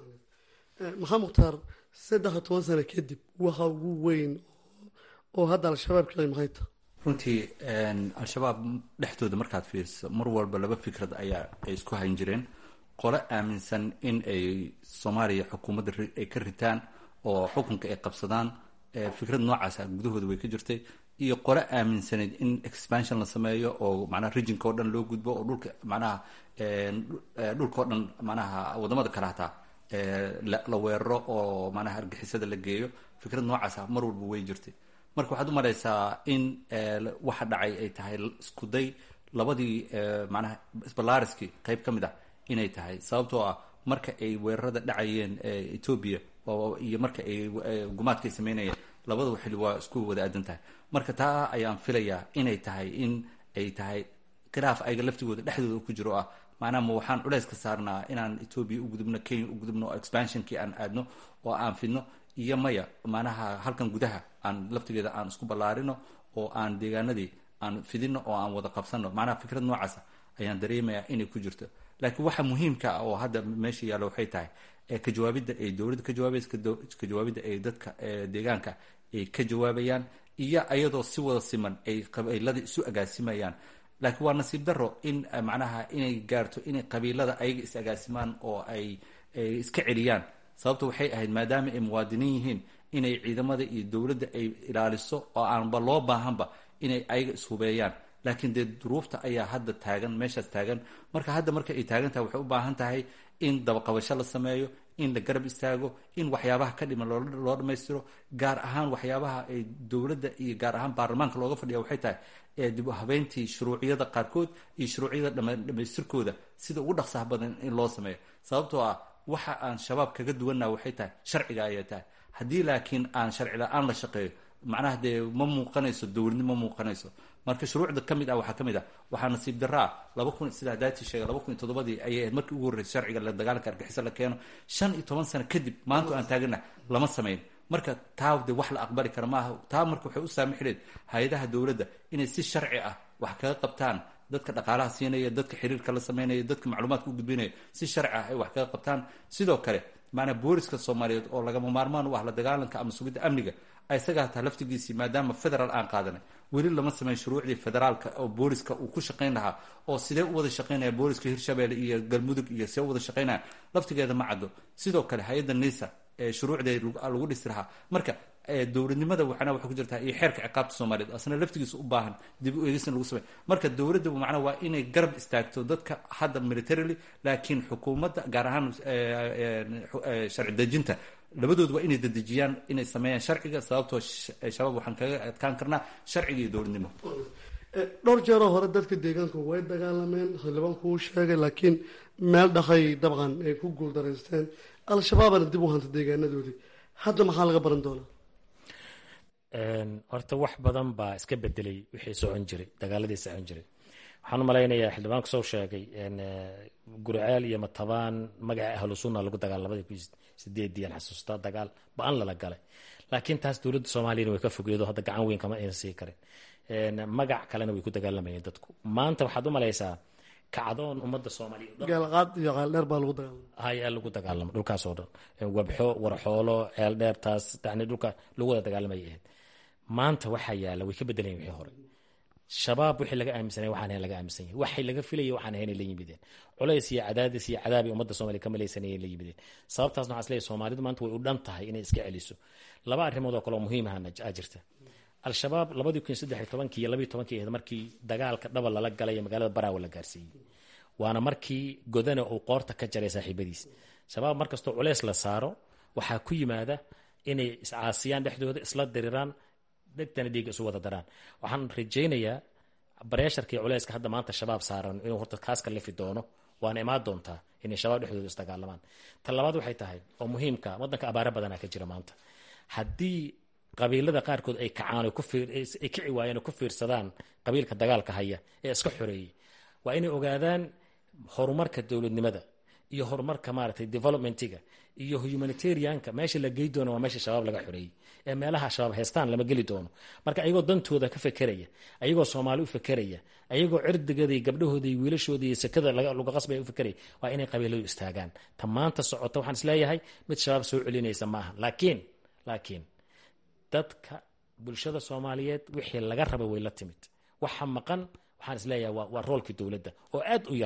maxaa mukhtaar saddex iyo toban sano kadib waxa ugu weyn oo hadda al-shabaab kicay maxay tahay runtii al-shabaab dhexdooda markaad fiiriso mar walba laba fikrad ayaa ay isku hayn jireen qole aaminsan in ay soomaaliya xukuumadda ay ka ritaan oo xukunka ay qabsadaan fikrad noocaasa gudahooda way ka jirtay iyo qole aaminsanayd in expansion la sameeyo oo macnaha regionka o dhan loo gudbo oo dhulka macnaha dhulka o dhan macnaha wadamada kale hataa la weeraro oo macnaha argixisada la geeyo fikrad noocaasa mar walba way jirtay marka waxaad u malaysaa in waxa dhacay ay tahay iskuday labadii macnaha sbalaariskii qayb ka mid ah inay tahay sababtoo ah marka ay weerarada dhacayeen ethoobia iyo marka ay gumaadkay sameynayeen labadaba xili waa isku wada aadan tahay marka taa ayaan filayaa inay tahay in ay tahay khilaaf ayaga laftigooda dhexdooda ku jiro ah macnaha ma waxaan culeys ka saarnaa inaan ethoobia u gudubno kenya u gudubno expansionkii aan aadno oo aan fidno iyo maya macnaha halkan gudaha aan laftigeeda aan isku ballaarino oo aan deegaanadii aan fidino oo aan wada qabsano macnaha fikrad noocaasa ayaan dareemayaa inay ku jirto laakiin waxa muhiimka ah oo hadda meesha yaalla waxay tahay ka jawaabidda ay dowladda ka jawaabaysa ka jawaabidda ay dadka deegaanka ay ka jawaabayaan iyo ayadoo si wada siman ay qabiilada isu agaasimayaan laakiin waa nasiib daro in macnaha inay gaarto inay qabiilada ayaga is agaasimaan oo ay iska celiyaan sababta waxay ahayd maadaama ay muwaadiniin yihiin inay ciidamada iyo dowladda ay ilaaliso oo aanba loo baahanba inay ayaga ishubeeyaan laakiin dee duruufta ayaa hadda taagan meeshaas taagan marka hadda marka ay taagan tahay waxay u baahan tahay in dabaqabasho la sameeyo in la garab istaago in waxyaabaha ka dhiman loo dhammaystiro gaar ahaan waxyaabaha ay dowladda iyo gaar ahaan baarlamaanka looga fadhiya waxay tahay dib u habeyntii shuruuciyada qaarkood iyo shuruuciyada dhamaystirkooda sida ugu dhaqsaha badan in loo sameeyo sababtoo ah waxa aan shabaab kaga duwannaha waxay tahay sharciga ayay tahay haddii laakiin aan sharci la-aan la shaqeeyo macnaha dee ma muuqanayso dowladnimo ma muuqanayso marka shuruucda ka mid ah waxaa ka mid ah waxaa nasiib daraa laba kun sida hadaati sheega laba kun iyo toddobadii ayay ahayd markii ugu horreysay sharciga la dagaalanka argixisa la keeno shan iyo toban sano kadib maanta aan taagana lama samayn marka taa de wax la aqbali kara maaha taa marka waxay u saamixleen hay-adaha dowladda inay si sharci ah wax kaga qabtaan dadka dhaqaalaha siinaya dadka xiriirka la sameynaya dadka macluumaadka u gudbinaya si sharci ah ay wax kaga qabtaan sidoo kale maanaa booliska soomaaliyeed oo lagama maarmaan u ah la dagaalanka ama sugidda amniga isaga hataa laftigiisii maadaama federaal aan qaadanay weli lama sameyn shuruucdii federaalka oo booliska uu ku shaqayn lahaa oo sidee u wada shaqaynaya booliska hirshabelle iyo galmudug iyo see u wada shaqaynaya laftigeeda ma caddo sidoo kale hay-adda nisa ee shuruucdeed lagu dhisi lahaa marka dowladnimada waxana waxay ku jirtaa iyo xeerka ciqaabta soomaaliyeed asna laftigiisa u baahan dib u eegisna lagu samey marka dowladda macnaa waa inay garab istaagto dadka hadda militarily laakiin xukuumadda gaar ahaan sharci dejinta labadood waa inay dedejiyaan inay sameeyaan sharciga sababtoo shabaab waxaan kaga adkaan karnaa sharciga iyo dowladnimo dhowr jeeroo hore dadka deegaanku way dagaalameen xildhibaan kuu sheegay laakiin meel dhaqay dabcan ay ku guuldaraysteen al-shabaabana dib u hanta deegaanadoodii hadda maxaa laga baran doonaa horta wax badan baa iska bedelay wixii socon jiray dagaaladii socon jiray waxaan u malaynayaa xildhibaanku soo sheegay guriceel iyo matabaan magaca ahlu sunna lagu dagaal labadii kun sideedii aan xasuustaa dagaal ba-an lala galay laakiin taas dowladda soomaaliyana way ka fogeedo hadda gacan weyn kama aysan sii karin magac kalena way ku dagaalamayeen dadku maanta waxaad u malaysaa kacdoon ummadda soomaaliya gaalqaad iyo qaaldheer baa lagu dagaalama hayaa lagu dagaalamo dhulkaas oo dhan wabxo warxoolo ceeldheer taas yani dhulka lagu wada dagaalamay ahayd maanta waxaa yaala way ka bedelayen wixii hore shabaab wixii laga aaminsanay waxaan ahayn laga aaminsan yahay waxay laga filayay waxaan ahayn ay la yimideen culays iyo cadaadis iyo cadaabay ummadda soomaliya ka malaysanayay la yimideen sababtaasna waxaan isleeyahay soomaalidu maanta way u dhan tahay inay iska celiso laba arrimood oo kale oo muhiim ahana aa jirta al-shabaab labadii kun saddex iyo tobankii iyo labiiyo tobankii ahayd markii dagaalka dhaba lala galay ee magaalada baraawo la gaarsiiyey waana markii godana uu qoorta ka jaray saaxiibadiis shabaab markastoo culeys la saaro waxaa ku yimaada inay iscaasiyaan dhexdooda isla diriraan dhegtana dhiiga isu wada daraan waxaan rajaynayaa bareesharkii culeyska hadda maanta shabaab saaran inuu horta kaaska lifi doono waana imaan doontaa inay shabaab dhexdooda isdagaalamaan ta labaad waxay tahay oo muhiimka wadanka abaaro badanaa ka jira maanta haddii qabiilada qaarkood ay kacaan ay kici waayeen oo ku fiirsadaan qabiilka dagaalka haya ee iska xoreeyey waa inay ogaadaan horumarka dowladnimada iyo horumarka maaragtay developmentiga iyo humanitarianka meesha la gey doono waa meesha shabaab laga xoreeyey ee meelaha shabaab haystaan lama geli doono marka ayagoo dantooda ka fekeraya ayagoo soomaali u fekeraya ayagoo cirdigada iyo gabdhahooda iyo wiilashooda iyo sekada laga qasbaya u fekeraya waa inay qabiiladu istaagaan ta maanta socota waxaan isleeyahay mid shabaab soo celinaysa maaha laakiin laakiin dadka bulshada soomaaliyeed wixii laga raba way la timid waxa maqan waxaan isleeyahay waa roolkii dowladda oo aad u yar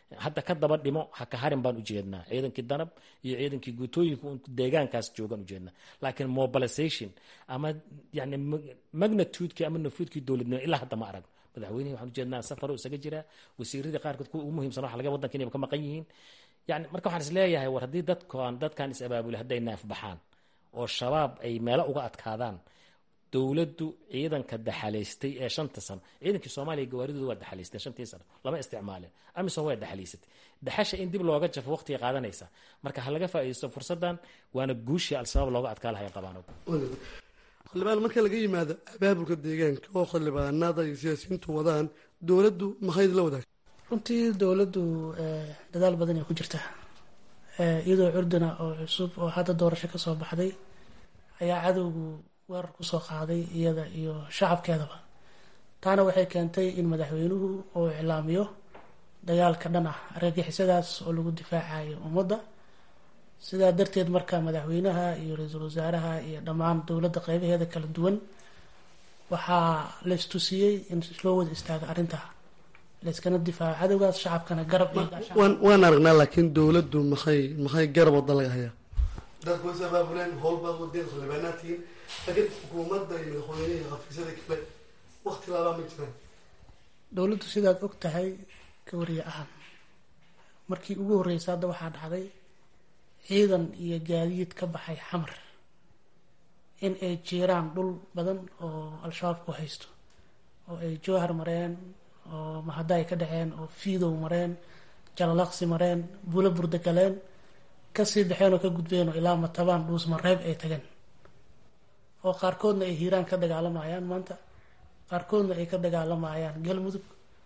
hadda ka daba dhimo ha ka harin baan ujeednaa ciidankii danab iyo ciidankii guutooyinka deegaankaas joogaan ujeednaa laakiin mobilization ama yani magnitudekii ama nafuudkii dowladnimo ilaa hadda ma arag madaxweynihi waxaan ujeednaa safaro isaga jiraa wasiiradii qaarkood kuwa ugu muhiimsan waxa laga wadanka inayba ka maqan yihiin yani marka waxaan is leeyahay war haddii dadkan dadkan is abaabulay hadday naaf baxaan oo shabaab ay meelo uga adkaadaan dowladdu ciidanka daxalaystay ee shanta sano ciidankii soomaaliya gawaaridooda waa daxalaysteen shantii sano lama isticmaaleen amisom waa daxalaysatay daxasha in dib looga jafo waqtiga qaadanaysa marka ha laga faa'iidaysto fursaddan waana guushii al-shabaab looga adkaa lahay qabaan xildhibaan marka laga yimaado abaabulka deegaanka oo xildhibaanada iyo siyaasiyiintu wadaan dowladdu maxay la wadaag runtii dowladdu dadaal badan ay ku jirtaa iyadoo curdina oo cusub oo hadda doorasho kasoo baxday ayaa cadowgu weerar kusoo qaaday iyada iyo shacabkeedaba taana waxay keentay in madaxweynuhu uu iclaamiyo dagaalka dhan ah argagixisadaas oo lagu difaacayo ummadda sidaa darteed marka madaxweynaha iyo ra-iisul wasaaraha iyo dhammaan dowladda qeybaheeda kala duwan waxaa la istusiyey in loo wada istaago arrintaa layskana difaaco cadowgaas shacabkana garab waan aragnaa laakiin dowladdu maxay maxay garab wada laga hayaa dadku is abaabuleen howlbaad wadeen xildhibaanaadkiin laakiin xukuumadda iyo madaxweynihii xafiisyada kale wakti laabaa ma jiraan dowladdu sidaad og tahay ka wariye ahaan markii ugu horreysa hadda waxaa dhacday ciidan iyo gaadiid ka baxay xamar in ay jiiraan dhul badan oo al-shabaab ku haysto oo ay jowhar mareen oo mahadda ay ka dhaceen oo fiidow mareen jalalaqsi mareen buulo burda galeen kasii baxeen oo ka gudbeen oo ilaa matabaan dhuus mareeb ay tageen oo qaarkoodna ay hiiraan ka dagaalamayaan maanta qaarkoodna ay ka dagaalamayaan galmudug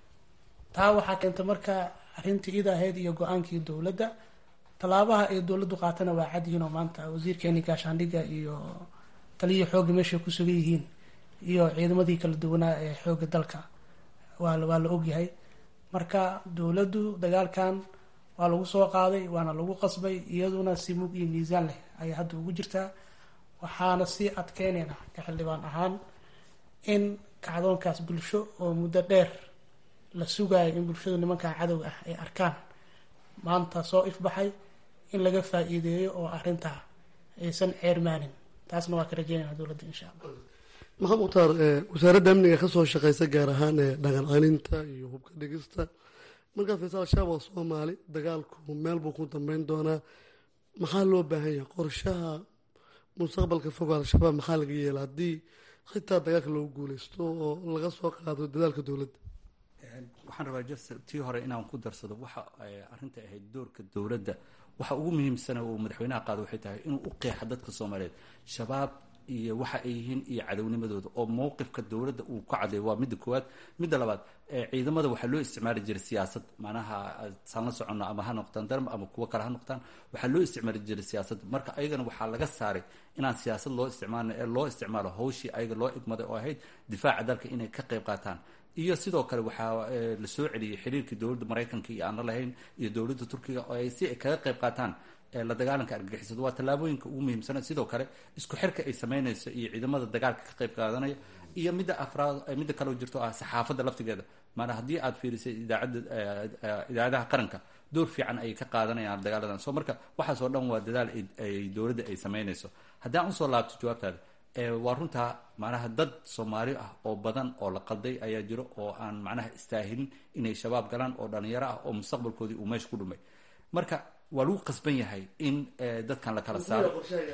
taa waxaa keentay marka arrintii id ahayd iyo go-aankii dowladda tallaabaha ay dowladdu qaatana waa cadyihiin oo maanta wasiirkeeni gaashaandhigga iyo taliyii xoogga meeshay ku sugan yihiin iyo ciidamadii kala duwanaa ee xoogga dalka waa waa la ogyahay marka dowladdu dagaalkan waa lagu soo qaaday waana lagu qasbay iyaduna si mug iyo miisaan leh ayay hadda ugu jirtaa waxaana sii adkeynayna ka xildhibaan ahaan in kacdoonkaas bulsho oo muddo dheer la sugayo in bulshadu nimankaa cadowga ah ay arkaan maanta soo ifbaxay in laga faa-iideeyo oo arrintaa aysan ceermaanin taasna waa ka rajeynayna dowladda insha allah maxamed mukhtaar wasaaradda amniga kasoo shaqeysa gaar ahaan ee dhaqan celinta iyo hubka dhigista markaa fiirsa al-shabaab waa soomaali dagaalku meel buu ku dambeyn doonaa maxaa loo baahan yahay qorshaha mustaqbalka fog al-shabaab maxaa laga yeela haddii xitaa dagaalka loogu guuleysto oo laga soo qaado dadaalka dowladda waxaan rabaa just tii hore inaan ku darsado waxa arrinta ahayd doorka dowladda waxa ugu muhiimsana uu madaxweynaha qaado waxay tahay inuu u qeexa dadka soomaaliyeed shabaab iyo waxa ay yihiin iyo cadownimadooda oo mowqifka dowladda uu ka cadleeyo waa midda koowaad midda labaad ciidamada waxaa loo isticmaali jiray siyaasad macnaha saan la soconno ama ha noqdaan darm ama kuwo kale ha noqdaan waxaa loo isticmaali jiray siyaasadda marka ayagana waxaa laga saaray inaan siyaasad loo isticmaalin ee loo isticmaalo hawshii ayaga loo igmaday oo ahayd difaaca dalka inay ka qayb qaataan iyo sidoo kale waxaa la soo celiyey xiriirkii dowladda maraykanka iyo aan la lahayn iyo dowladda turkiga oo ay si ay kaga qayb qaataan la dagaalanka argagixisada waa tallaabooyinka ugu muhiimsana sidoo kale isku xirka ay samaynayso iyo ciidamada dagaalka ka qayb qaadanaya iyo midda afraad midda kaleo jirto ah saxaafadda laftigeeda maanaa haddii aad fiirisay idaacadda idaacadaha qaranka door fiican ayay ka qaadanayaan dagaaladan soo marka waxaas oo dhan waa dadaal ay dowladda ay samaynayso haddii aan usoo laabto jawaabtaada waa runtaa macnaha dad soomaali ah oo badan oo la qalday ayaa jiro oo aan macnaha istaahilin inay shabaab galaan oo dhalinyaro ah oo mustaqbalkoodii uu meesha ku dhumay marka waa lagu qasban yahay in dadkan la kala saaro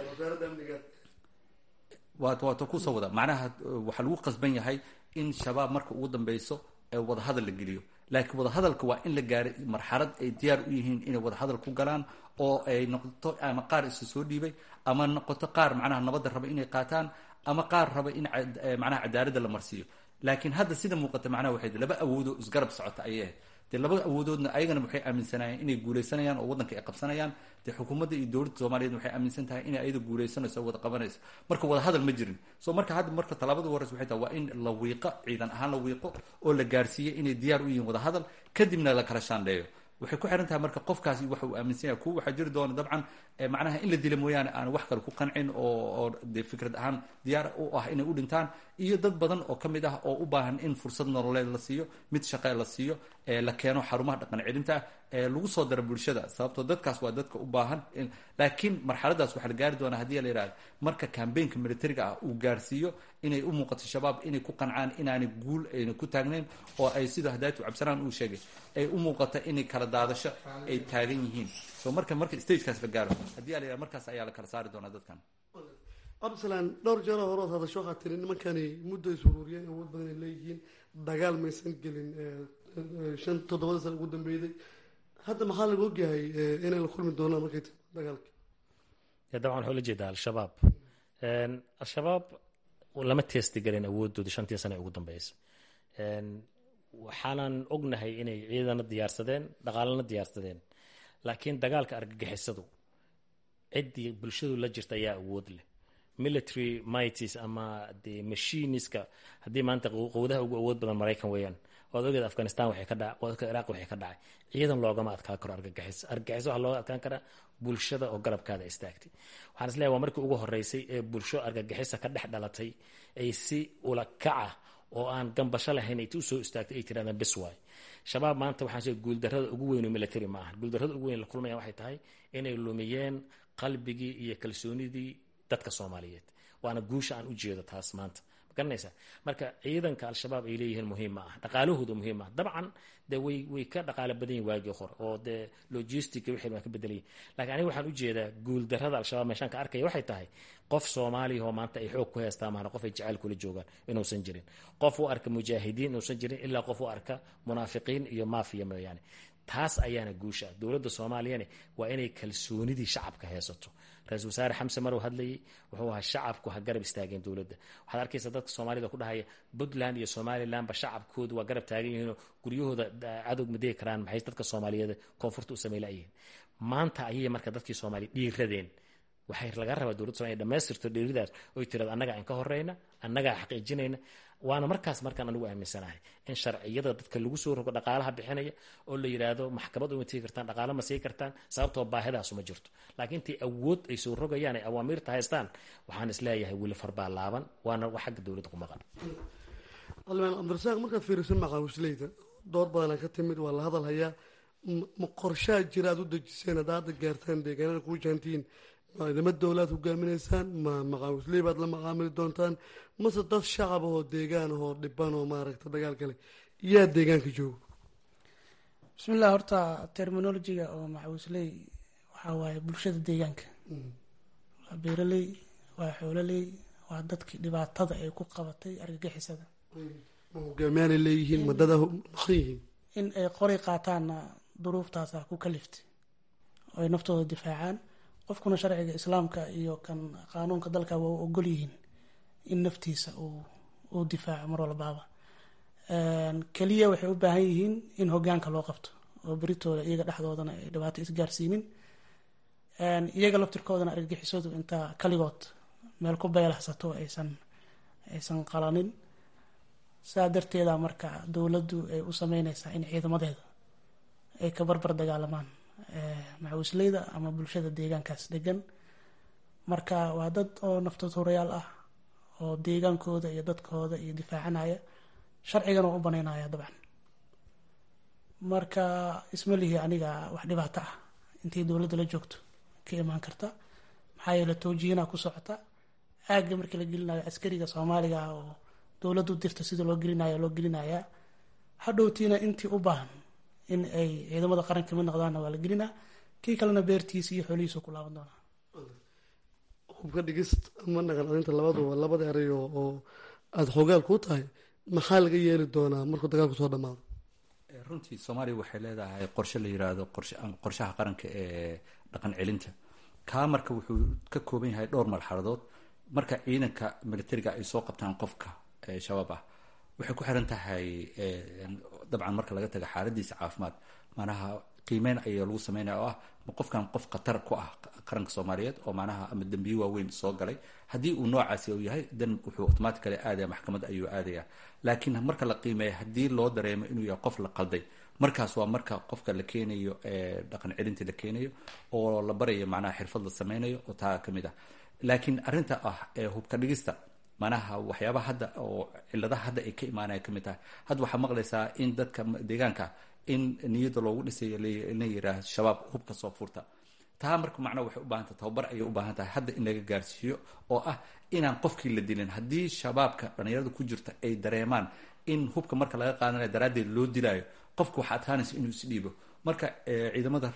waata kusoo wada macnaha waxaa lagu qasban yahay in shabaab marka ugu dambeyso wadahadal la geliyo laakiin wadahadalka waa in la gaaray marxalad ay diyaar u yihiin inay wadahadal ku galaan oo ay noqoto ama qaar isu soo dhiibay ama noqoto qaar macnaha nabadda raba inay qaataan ama qaar raba in macnaha cadaaladda la marsiiyo laakiin hadda sida muuqata macnaha waxay laba awoodoo isgarab socota ayay ahayd dee labada awoodoodna ayagana waxay aaminsanayeen inay guuleysanayaan oo waddanka ay qabsanayaan dee xukuumadda iyo dowladda soomaaliyeed waxay aaminsan tahay inay ayada guuleysanayso wada qabanayso marka wada hadal ma jirin so marka hadda marka tallaabada horeysa waxay tahay waa in la wiiqo ciidan ahaan la wiiqo oo la gaarsiiyo inay diyaar u yihiin wada hadal kadibna la kala shaandheeyo waxay ku xiran tahay marka qofkaasi waxa uu aaminsan yahay kuwa waxaa jiri doona dabcan macnaha in la dila mooyaane aan wax kale ku qancin oo oo dee fikrad ahaan diyaar u ah inay u dhintaan iyo dad badan oo ka mid ah oo u baahan in fursad nololeed la siiyo mid shaqe la siiyo la keeno xarumaha dhaqan celinta ah lagu soo daro bulshada sababtoo dadkaas waa dadka u baahan laakiin marxaladaas waxaa la gaari doonaa haddii la yidhahdo marka kambeynka militariga ah uu gaarsiiyo inay u muuqato shabaab inay ku qancaan inaanay guul ayna ku taagnayn oo ay sida hadaatu cabdisalaan uu sheegay ay u muuqato inay kala daadasho ay taagan yihiin so marka marka stagekaas la gaaro haddii la yidhahdo markaas ayaa la kala saari doonaa dadkan cabdisalaan dhowr jeero horood hadasho waxaa tiri nimankani muddo is uruuriyeen awood badan ay leeyihiin dagaal maysan gelin shan toddobada sana ugu dambeeyday hadda maxaa laga ogyahay inay la kulmi doonaan markay ti dagaalki dabcan waxaa la jeedaa al-shabaab al-shabaab lama teesti gelin awoodooda shantii sane ugu dambeysa waxaanan ognahay inay ciidana diyaarsadeen dhaqaalana diyaarsadeen laakiin dagaalka argagixisadu ciddii bulshadu la jirta ayaa awood leh military mights ama de machiniska haddii maanta qowdaha ugu awood badan maraykan weeyaan waad ogeed afghanistan waxay ka dhaca waad ogeed iraq waxay ka dhacay ciidan loogama adkaan karo argagixis argagixis waxaa looga adkaan karaa bulshada oo garabkaada istaagtay waxaan isleeyahay waa markii ugu horeysay ee bulsho argagixisa ka dhex dhalatay ay si ula kaca oo aan gambasho lahayn ay usoo istaagtay ay tirahdaan bis waay shabaab maanta waxaan sheegay guuldarrada ugu weyn oo military ma aha guuldarrada ugu weyn la kulmayaan waxay tahay inay lumiyeen qalbigii iyo kalsoonidii dadka soomaaliyeed waana guusha aan u jeedo taas maanta magaranaysaa marka ciidanka al-shabaab ay leeyihiin muhiim ma ah dhaqaalahooda muhiim ma ah dabcan dee way way ka dhaqaalo badan yihin waagii hore oo dee logistica wixii waa ka bedelayin lakiin aniga waxaan ujeedaa guuldarrada al-shabaab meeshaan ka arkaya waxay tahay qof soomaaliya oo maanta ay xoog ku heystaan maana qof ay jacayl kula joogaan inuusan jirin qof u arka mujaahidiin inuusan jirin ilaa qof u arka munaafiqiin iyo maafiya mooyaane taas ayaana guusha dowladda soomaaliyane waa inay kalsoonidii shacabka heesato ra-isul wasaare xamse marow hadlayay wuxuu ahaa shacabku ha garab istaageen dowladda waxaad arkaysa dadka soomaalida ku dhahaya puntland iyo somalilandba shacabkoodu waa garab taagan yihiinoo guryahooda cadowg ma degi karaan maxay dadka soomaaliyeed koonfurta u samey layihiin maanta ayay marka dadkii soomaaliya dhiiradeen waxay laga rabaa dowladda somalia dhamaystirto dhiiridaas oy tirado annagaa in ka horeyna annagaa xaqiijinayna waana markaas markaan anigu aaminsanahay in sharciyada dadka lagu soo rogo dhaqaalaha bixinaya oo la yidhaahdo maxkamad uma tegi kartaan dhaqaalo ma sii kartaan sababtoo baahidaas uma jirto laakiin intii awood ay soo rogayaan ay awaamiirta haystaan waxaan isleeyahay weli farbaa laaban waana wax xagga dowladda ku maqan almaan cabdirasaaq markaad fiiriso maqaawisleyda door badanaa ka timid waa la hadal hayaa ma qorshaa jira aad u dejiseen hadda hadda gaartaan deegaanada kuu jaantihiin ciidamo dowlaad hogaaminaysaan ma maqaawisley baad la maqaamili doontaan mase dad shacab ahoo deegaan ahoo dhiban oo maaragta dagaal kale yaa deegaanka joogo bismillah horta terminologiga oo macawisley waxaa waaye bulshada deegaanka waa beeraley waa xoololey waa dadkii dhibaatada ay ku qabatay argagixisada ma hogaamiyaanay leeyihiin ma dad maqan yihiin in ay qoray qaataanna duruuftaasa ku kaliftay oo ay naftooda difaacaan qofkuna sharciga islaamka iyo kan qaanuunka dalka waa u ogol yihiin in naftiisa uu difaaco mar walbaaba keliya waxay u baahan yihiin in hogaanka loo qabto oo beritooda iyaga dhexdoodana ay dhibaato isgaarsiinin iyaga laftirkoodana argagixisadu intaa kaligood meel ku beelahsato aysan aysan qalanin saa darteeda marka dowladdu ay u sameyneysaa in ciidamadeeda ay ka barbar dagaalamaan macawisleyda ama bulshada deegaankaas degan marka waa dad oo naftood horayaal ah oo deegaankooda iyo dadkooda iyo difaacanaya sharcigana u banaynaya dabcan marka ismalihi aniga wax dhibaato ah intii dowladda la joogto ka imaan karta maxaa yeele towjihinaa ku socota aagga markii la gelinayo askariga soomaaliga ah oo dowladdu dirta sida loo gelinayo loo gelinayaa hadhowtiina intii u baahan in ay ciidamada qaranka mid noqdaanna waa la gelinaa kii kalena beertiisa iyo xoolihiisu ku laaban doonaa hubka dhigist ama naqan arinta labaduba labada eray oo aada xoogaal kuu tahay maxaa laga yeeli doonaa markuu dagaalku soo dhamaado runtii soomaaliya waxay leedahay qorshe la yiraahdo qorshaha qaranka ee dhaqan celinta kaa marka wuxuu ka kooban yahay dhowr marxaladood marka ciidanka militariga ay soo qabtaan qofka shabaab ah waxay ku xiran tahay dabcan marka laga taga xaaladiisa caafimaad manaha qiimeyn ayaa lagu sameynaya oo ah ma qofkan qof khatar ku ah qaranka soomaaliyeed oo manaha ama dembiye waaweyn soo galay haddii uu noocaasi uu yahay dan wuxuu automatically aadaya maxkamad ayuu aadaya laakiin marka la qiimeeya haddii loo dareemo inuu yahay qof la qalday markaas waa marka qofka la keenayo dhaqan celinta la keenayo oo la barayo macnaha xirfad la sameynayo oo taa kamid ah laakiin arrinta ah hubka dhigista manaha waxyaabaha hadda oo ciladaha hadda ay ka imaanaya kamid tahay hadda waxaa maqlaysaa in dadka deegaanka in niyadda loogu dhisayo la yiraahdo shabaab hubka soo furta taa marka macnaha waxay u baahan tahay tababar ayay u baahan tahay hadda in laga gaarsiiyo oo ah inaan qofkii la dilin haddii shabaabka dhalinyarada ku jirta ay dareemaan in hubka marka laga qaadanayo daraaddeed loo dilaayo qofka waxaa adkaanaysa inuu isdhiibo marka ciidamada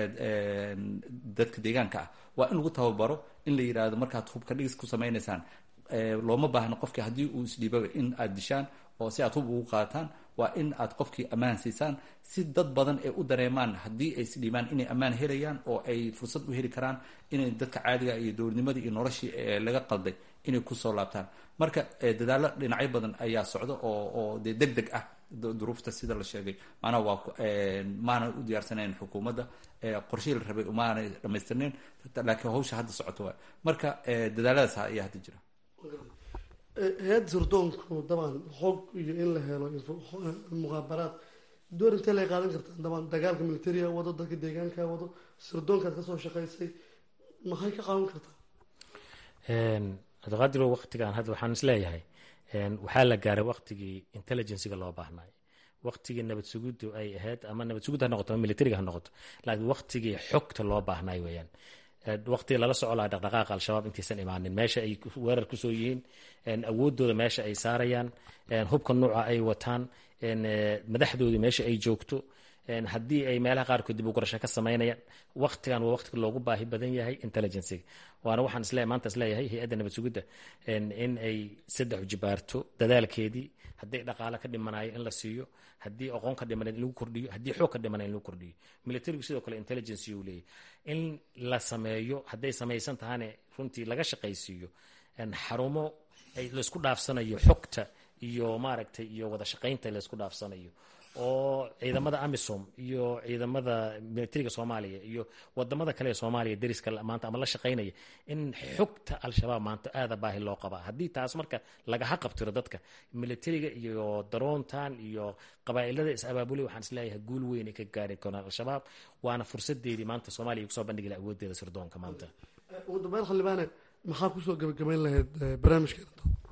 dadka deegaanka ah waa in lagu tababaro in la yidhaahdo markaad hubka dhigis ku samaynaysaan looma baahno qofkii haddii uu isdhiibaba in aad dishaan oo si aad hub ugu qaataan waa in aad qofkii ammaan siisaan si dad badan ay u dareemaan haddii ay isdhiibaan inay ammaan helayaan oo ay fursad u heli karaan inay dadka caadiga iyo dowladnimadii iyo noloshii laga qalday inay kusoo laabtaan marka dadaallo dhinacyo badan ayaa socda oo oo dee deg deg ah duruufta sida la sheegay maanaa waa maana u diyaarsanayn xukuumadda qorshihii la rabay maanay dhamaystirnayn laakiin hawsha hadda socoto waay marka dadaaladaas ayaa hadda jira hay-adda sirdoonku dabcan xoog iyo in la helo muqaabaraad door intee lay qaadan kartaa dabcan dagaalka militariga wado dadka deegaanka wado sirdoonkaad kasoo shaqaysay maxay ka qaadan kartaa cabdiqaadiro waqtigan hadda waxaan isleeyahay waxaa la gaaray waqtigii intelligenciga loo baahnay waqtigii nabad suguddu ay ahayd ama nabad sugud ha noqoto ama militariga ha noqoto laakiin waqtigii xogta loo baahnay weeyaan waqtiga lala soco laha dhaqdhaqaaqa al-shabaab intaysan imaanin meesha ay weerar kusoo yihiin awoodooda meesha ay saarayaan hubka nuuca ay wataan madaxdoodii meesha ay joogto haddii ay meelaha qaarkood dib u gurasho ka samaynayaan waqtigan waa waqtiga loogu baahi badan yahay intelligenciga waana waxaan isle maanta isleeyahay hay-adda nabad sugidda in ay saddex jibaarto dadaalkeedii haddii dhaqaale ka dhimanayo in la siiyo haddii aqoon ka dhimana in lagu kordhiyo haddii xoog ka dhimana in lagu kordhiyo militarigu sidoo kale intelligence uu leeyahy in la sameeyo hadday samaysan tahane runtii laga shaqaysiiyo xarumo laysku dhaafsanayo xogta iyo maaragtay iyo wada shaqaynta laysku dhaafsanayo oo ciidamada amisom iyo ciidamada militariga soomaaliya iyo wadamada kale ee soomaaliya dariska maanta ama la shaqaynaya in xogta al-shabaab maanta aada baahi loo qabaa haddii taas marka lagaha qabtiro dadka militariga iyo daroontan iyo qabaa'ilada is-abaabulay waxaan isleeyahay guul weyn ay ka gaari karaan al-shabaab waana fursadeedii maanta soomaaliya ay kusoo bandhigi laha awoodeeda sirdoonka maanta ugu dambeyn xildhibaane maxaa kusoo gabagabayn lahayd barnaamijkeena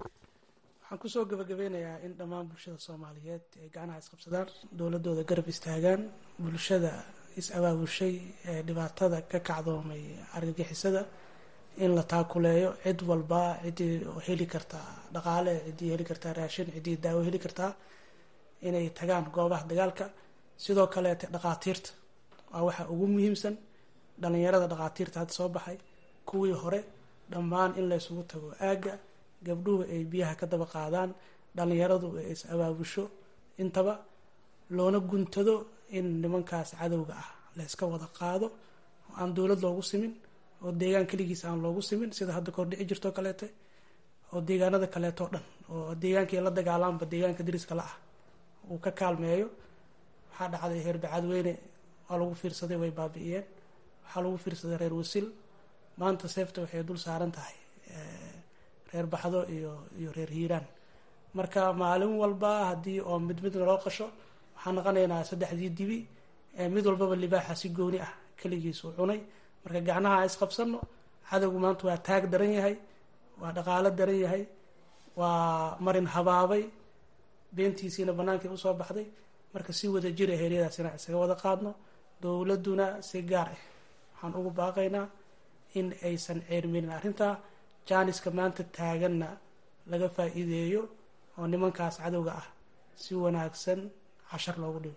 waxaan kusoo gabagabeynayaa in dhammaan bulshada soomaaliyeed ay gacnaha isqabsadaan dowladooda garab istaagaan bulshada is-abaabushay ee dhibaatada ka kacdoomay argagixisada in la taakuleeyo cid walba ciddii heli kartaa dhaqaale ciddii heli kartaa raashin ciddii daawo heli kartaa inay tagaan goobaha dagaalka sidoo kaleete dhaqaatiirta waa waxa ugu muhiimsan dhalinyarada dhaqaatiirta hadda soo baxay kuwii hore dhammaan in la ysugu tago aagga gabdhuhu ay biyaha ka daba qaadaan dhalinyaradu ay is abaabusho intaba loona guntado in nimankaas cadowga ah la yska wada qaado oo aan dowlad loogu simin oo deegaan keligiis aan loogu simin sida hadda kahor dhici jirtoo kaleete oo deegaanada kaleetoo dhan oo deegaankii la dagaalaanba deegaanka dariska la ah uu ka kaalmeeyo waxaa dhacday reer bacadweyne waa lagu fiirsaday way baabi'iyeen waxaa lagu fiirsaday reer wasil maanta seefta waxay dul saaran tahay reer baxdo iyo iyo reer hiiraan marka maalin walba haddii oo mid mid naloo qasho waxaan naqanaynaa saddexdii dibi mid walbaba libaaxa si gooni ah keligiisu cunay marka gacnaha isqabsano cadowgu maanta waa taag daran yahay waa dhaqaalo daran yahay waa marin habaabay beentiisiina bannaankii usoo baxday marka si wada jira heeryadaas inaan isaga wada qaadno dowladduna si gaar ah waxaan ugu baaqaynaa in aysan ceerminin arrintaa jaaniska maanta taaganna laga faa-iideeyo oo nimankaas cadowga ah si wanaagsan cashar loogu dhigo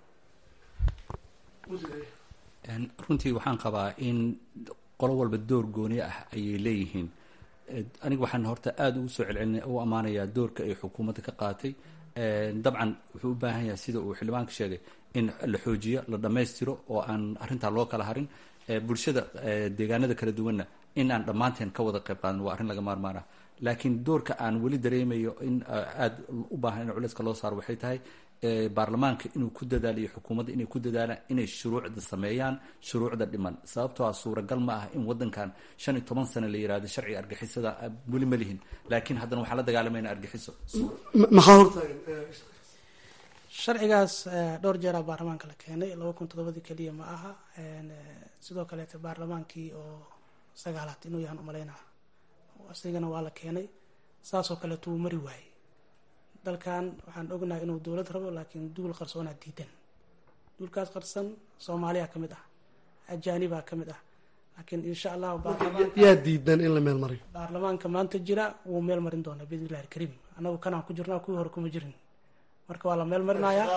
runtii waxaan qabaa in qolo walba door gooni ah ayay leeyihiin aniga waxaan horta aada ugu soo celcelina u ammaanayaa doorka ay xukuumadda ka qaatay dabcan wuxuu u baahan yahay sida uu xildhibaanka sheegay in la xoojiyo la dhammaystiro oo aan arrintaa loo kala harin bulshada deegaanada kala duwanna in aan dhammaanteen ka wada qayb qaadan waa arrin laga maarmaana laakiin doorka aan weli dareemayo in aada u baahan in culayska loo saaro waxay tahay baarlamaanka inuu ku dadaaliyo xukuumadda inay ku dadaalaan inay shuruucda sameeyaan shuruucda dhiman sababtoo ah suuragal ma ah in wadankan shan iyo toban sano la yirahdo sharciga argixisada weli ma lihin laakiin haddana waxaan la dagaalamayna argixiso maxaa hortaagan sharcigaas dhowr jeeraa baarlamaanka la keenay laba kun toddobadii keliya ma aha sidoo kaleete baarlamaankii oo sagaalaad inuu yahan umalaynaa asigana waa la keenay saasoo kaleeto wuu mari waayey dalkan waxaan ognahay inuu dowlad rabo laakiin duul qarsoonaa diidan duulkaas qarsan soomaaliya ka mid ah ajaanibaa ka mid ah laakiin insha allahu yaa diidan in la meel mariyo baarlamaanka maanta jira wuu meel marin doonaa biidn illahi alkariim annagu kanaan ku jirnaa kuwii hore kuma jirin marka waa la meel marinayaa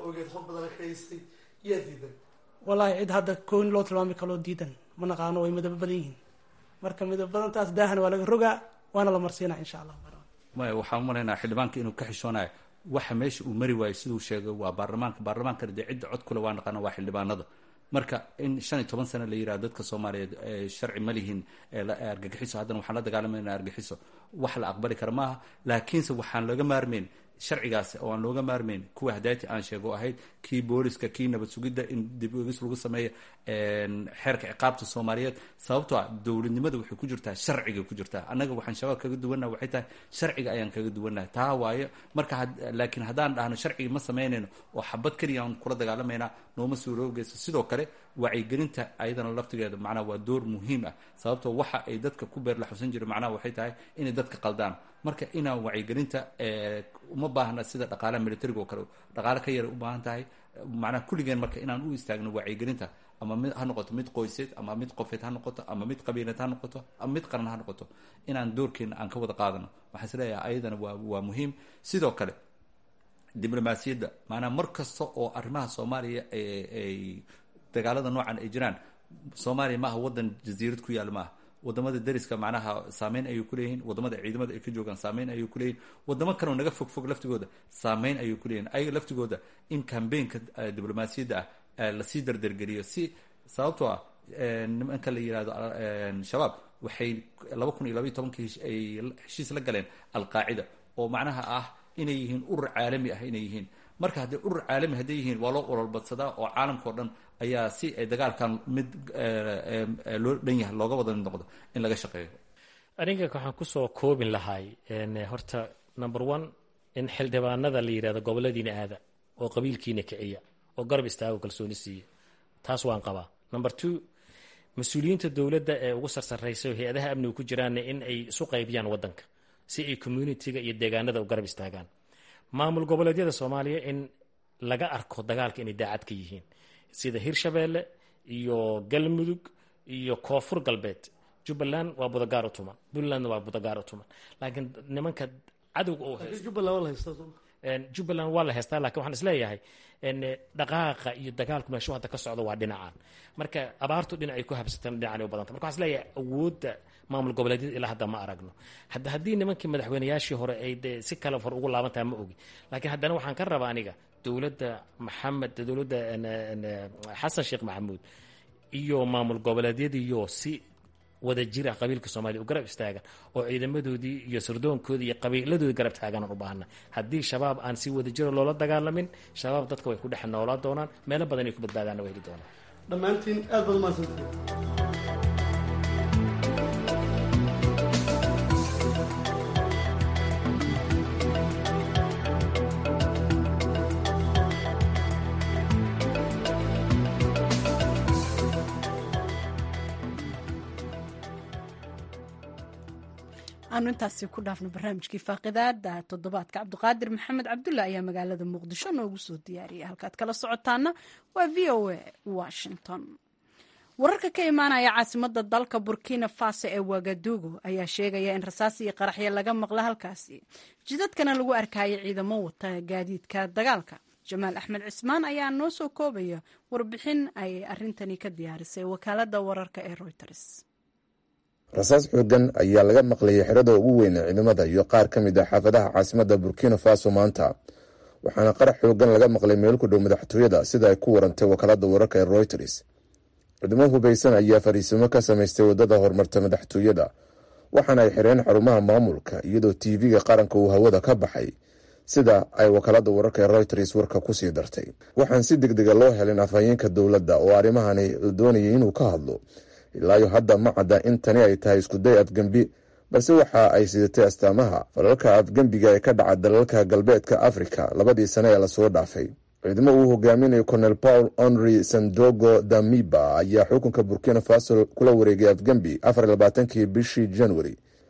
yaa diidan wallaahi cid hadda kooni loo tilmaami kaloo diidan ma naqaano way midabo badan yihiin marka midabo badantaas daahana waa laga rogaa waana la marsiinaa insha allah maya waxaan umalaynaa xildhibaanka inuu ka xishoonayo waxa meesha uu mari waayo siduu sheegay waa baarlamaanka baarlamaankana dee cidda cod kule waa naqaana waa xildhibaanada marka in shan iyo toban sano la yiraha dadka soomaaliyeed sharci ma lihin argagixiso haddana waxaan la dagaalamayna argagixiso wax la aqbali kara maaha laakiinse waxaan looga maarmeyn sharcigaas oo aan looga maarmeyn kuwa hadaati aan sheego ahayd kii booliska kii nabad sugidda in dib ogis lagu sameeyo xeerka ciqaabta soomaaliyeed sababtoo ah dowladnimada waxay ku jirtaa sharciga ku jirtaa annaga waxaan shabaab kaga duwannaha waxay tahay sharciga ayaan kaga duwannahay taa waayo marka laakiin haddaan dhahno sharciga ma samaynayno oo xabad keliya aan kula dagaalamaynaa nooma suuroogeyso sidoo kale wacyigelinta ayadana laftigeeda macnaha waa door muhiim ah sababtoo waxa ay dadka ku beer la xusan jira macnaha waxay tahay inay dadka qaldaan marka inaan wacyigelinta uma baahna sida dhaqaalaha militariga oo kale dhaqaale ka yara u baahan tahay macnaha kulligeen marka inaan u istaagno wacyigelinta ama mid ha noqoto mid qoyseed ama mid qofeed ha noqoto ama mid qabiileed ha noqoto ama mid qaran ha noqoto inaan doorkeena aan ka wada qaadano waxaan is leeyahay ayadana waa waa muhiim sidoo kale diblomaasiyadda maanaa mar kasta oo arrimaha soomaaliya ay dagaalada noocan ay jiraan soomaaliya maaha waddan jasiirad ku yaal maaha wadamada dariska macnaha saameyn ayay kuleeyihiin wadamada ciidamada ay ka joogaan saameyn ayay kuleeyihin wadamo kaleo naga fog fog laftigooda saameyn ayay kuleeyihin ayaga laftigooda in cambaynka diblomaasiyadda ah lasii dardargeliyo si sababtoo ah nimanka la yihahdo shabaab waxay laba kun iyo labaiy tobankii ay heshiis la galeen alqaacida oo macnaha ah inay yihiin urur caalami ah inay yihiin marka haddii urur caalami hadday yihiin waa loo ololbadsadaa oo caalamka o dhan ayaa si ay dagaalkan mid loo dhan yahay looga wada noqdo in laga shaqeeyo aniga waxaan kusoo koobin lahay horta number one in xildhibaanada la yidhahdo goboladiina aada oo qabiilkiina kiciya oo garab istaago kalsooni siiya taas waan qabaa number two mas-uuliyiinta dowladda ee ugu sarsaraysa hay-adaha amniga ku jiraanna in ay isu qaybiyaan wadanka si ay communitiga iyo deegaanada u garab istaagaan maamul goboleedyada soomaaliya in laga arko dagaalka inay daacad ka yihiin sida hirshabeelle iyo galmudug iyo koonfur galbeed jubbaland waa budagaar u tuman puntlandna waa budagaar u tuman laakiin nimanka cadowga oo jubbaland waa la heystaa lakin waxaan isleeyahay dhaqaaqa iyo dagaalku meeshu hadda ka socdo waa dhinacaan marka abaartu dhinacay ku habsatan dhinacan u badanta marka waxaan isleeyahay awoodda maamul goboleedyada ilaa hadda ma aragno hadda haddii nimankii madaxweynayaashii hore ay de si kale far ugu laabantaha ma ogi laakiin haddana waxaan ka rabaa aniga dowladda maxamed dowladda xasan sheekh maxamuud iyo maamul goboleedyadiiyo si wada jira qabiilka soomaliya u garab istaagan oo ciidamadoodii iyo sirdoonkoodii iyo qabiiladoodii garab taaganaan u baahana haddii shabaab aan si wada jiro loola dagaalamin shabaab dadka way ku dhex noolaa doonaan meelo badan ay ku badbaadaanna waa heli doonaan dhammaantiin aad baad umahadsantiin aanu intaasi ku dhaafno barnaamijkii faaqidaada toddobaadka cabdiqaadir maxamed cabdulla ayaa magaalada muqdisho noogu soo diyaariyay halkaad kala socotaana waa v o a washington wararka ka imaanaya caasimada dalka burkina faso ee wagadugu ayaa sheegaya in rasaas iyo qaraxyo laga maqla halkaasi jidadkana lagu arkayay ciidamo wata gaadiidka dagaalka jamaal axmed cismaan ayaa noo soo koobaya warbixin ay arintani ka diyaarisay wakaalada wararka ee reuters rasaas xoogan ayaa laga maqlayay xerada ugu weyn ee ciidamada iyo qaar ka mid ah xaafadaha caasimada burkina faso maanta waxaana qarax xoogan laga maqlay meel ku dhow madaxtooyada sida ay ku warantay wakaalada wararka ee reuters ciidamo hubaysan ayaa fariisimo ka samaystay wadada horumarta madaxtooyada waxaana ay xireen xarumaha maamulka iyadoo tv-ga qaranka uu hawada ka baxay sida ay wakaalada wararka ee reuters warka kusii dartay waxaan si deg dega loo helin afhayeenka dowladda oo arrimahani la doonayay inuu ka hadlo ilaayo hadda ma cadda in tani ay tahay iskuday afgembi balse waxa ay sidatay astaamaha falalka afgembiga ee ka dhaca dalalka galbeedka afrika labadii sane ee lasoo dhaafay ciidamo uu hogaaminayo colonel paul henry sandogo damiba ayaa xukunka burkina faso kula wareegay afgembi afar labaatankii bishii january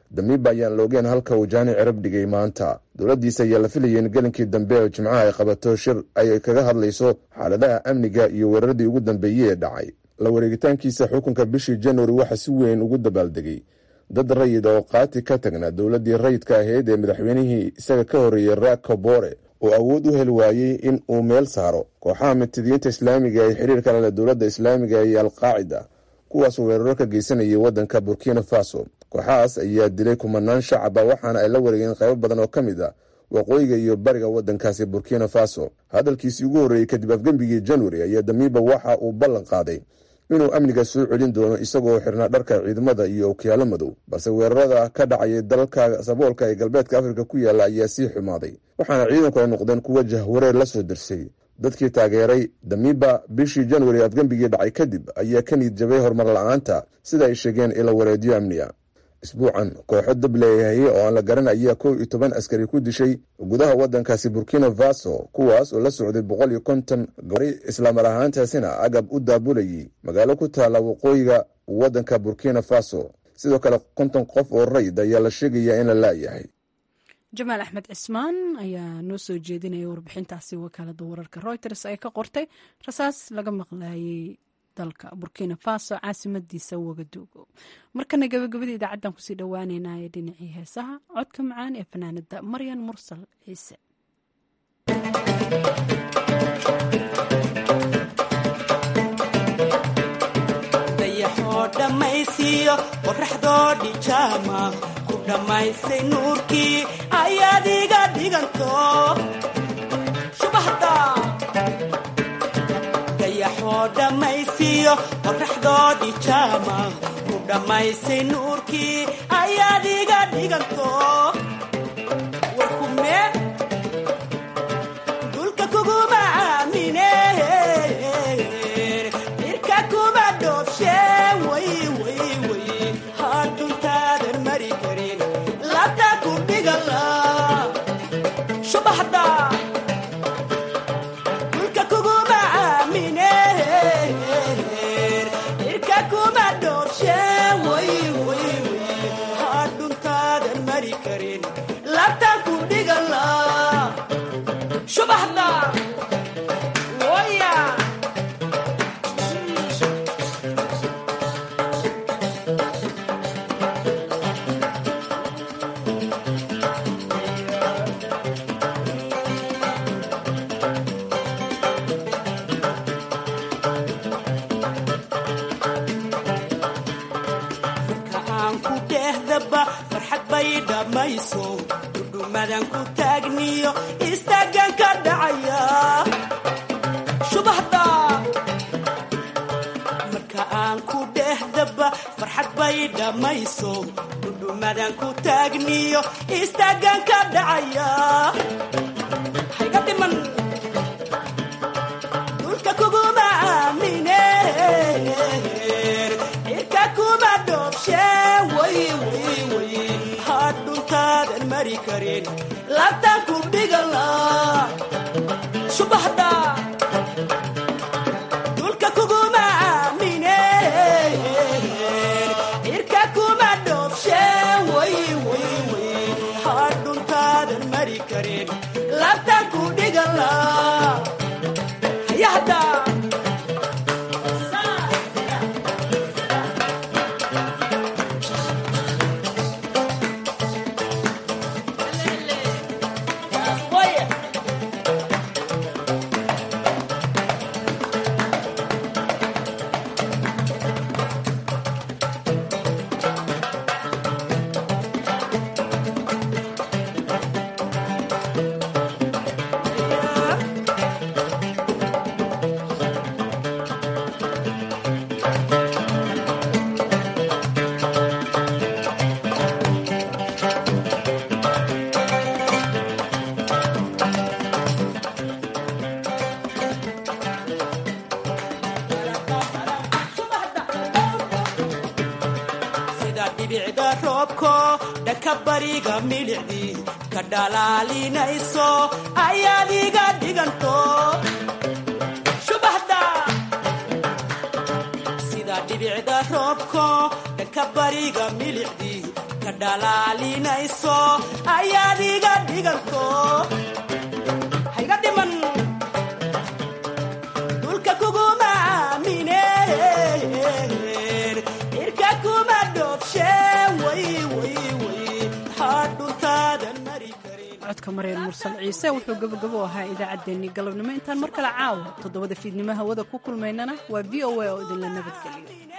damiiba ayaan loogeen halka uu jaani cirab dhigay maanta dowladdiisa ayaa la filayay in gelinkii dambe oo jimcaha ay qabato shir ay kaga hadlayso xaaladaha amniga iyo weeraradii ugu dambeeyey ee dhacay la wareegitaankiisa xukunka bishii januari waxaa si weyn ugu dabaaldegay dad rayid oo qaati ka tagnaa dowladdii rayidka ahayd ee madaxweynihii isaga ka horreeyey raak kabore oo awood u heli waayey in uu meel saaro kooxaha mitidiyiinta islaamiga ee xiriirka lale dowladda islaamiga iyo alqaacida kuwaasoo weeraro ka geysanayay waddanka burkina faso kooxahaas ayaa dilay kumanaan shacaba waxaana ay la wareegeen qaybo badan oo ka mid ah waqooyiga iyo bariga waddankaasi burkina faso hadalkiisii ugu horreeyey kadib afgembigii januari ayaa damiiba waxa uu ballan qaaday inuu amniga soo celin doono isagoo xirnaa dharka ciidamada iyo okyaalo madow balse weerarada ka dhacayay dalalka saboolka ee galbeedka afrika ku yaalla ayaa sii xumaaday waxaana ciidanku ay noqdeen kuwa jahwareer la soo dirsay dadkii taageeray damiiba bishii januari afgembigii dhacay kadib ayaa ka niid jabay horumar la-aanta sida ay sheegeen ila wareedyo amniga isbuucan kooxo dab leeyahay oo aan la garan ayaa kow iyo toban askari ku dishay gudaha waddankaasi burkina faso kuwaas oo la socday boqol iyo konton gari islaamar ahaantaasina agab u daabulayay magaalo ku taalla waqooyiga waddanka burkina faso sidoo kale konton qof oo rayd ayaa la sheegayaa in la laayahay jamaal axmed cismaan ayaa noo soo jeedinaya warbixintaasi wakaalada wararka reuters ay ka qortay rasaas laga maqlayay dalka burkina faso caasimadiisa wagaduugo markana gabagabada idaacaddan kusii dhowaaneynaya dhinacii heesaha codka macaan ee fanaanada maryan mursal ciise dayaxoo dhammaysiiyo qoraxdoo dhijaama ku dhammaysay nuurkii ayaad iga dhiganto shubahda dayaxoo dhammaysiiyo qoraxdoo dhijaama ku dhammaysay nuurkii ayaad iga dhiganto warkume dulka kuguma aamine irka kuma dhoobshe way way way hadduntaadan mari karin labta ku dhigala shubaxda dulka kuguma aamine irka kuma dhoobshe way way way hadduntaadan mari karin labta ku dhigala shubaxda waya marka aan ku dhehdaba farxad bay dhammayso dhudhumadan ku taagniyo istaagan ka dhacaya shubahda marka aan ku dhehdaba farxad bay dhammayso dhudhumadan ku taagniyo istaagan ka dhacaya hayga dhiman dhulka kuguma aamine cirka kuma dhoobshe way way way hadhuntaadan mari karin labtaan ku dhigala shubahda dhulka kuguma aamine cirka kuma dhoobshe way way way hadhuntaadan mari karin labtaan ku dhigala hayahda sida dhibicda roobko dhanka bariga milicdii ka dhalaalinayso ayaad iga dhiganto shubahda sida dhibicda roobko dhanka bariga milicdii ka ka dhalaalinayso ayaad iga dhiganto hayga dhiman dulka kuguma aamineen irka kuma dhoofsheen way way way hadhuntaadan mari karin codka mareen mursal ciise wuxuu gabagabo ahaa idaacaddeenii galabnimo intaan mar kale caawa toddobada fiidnimo hawada ku kulmaynana waa v o a oo idinla nabadgeliyo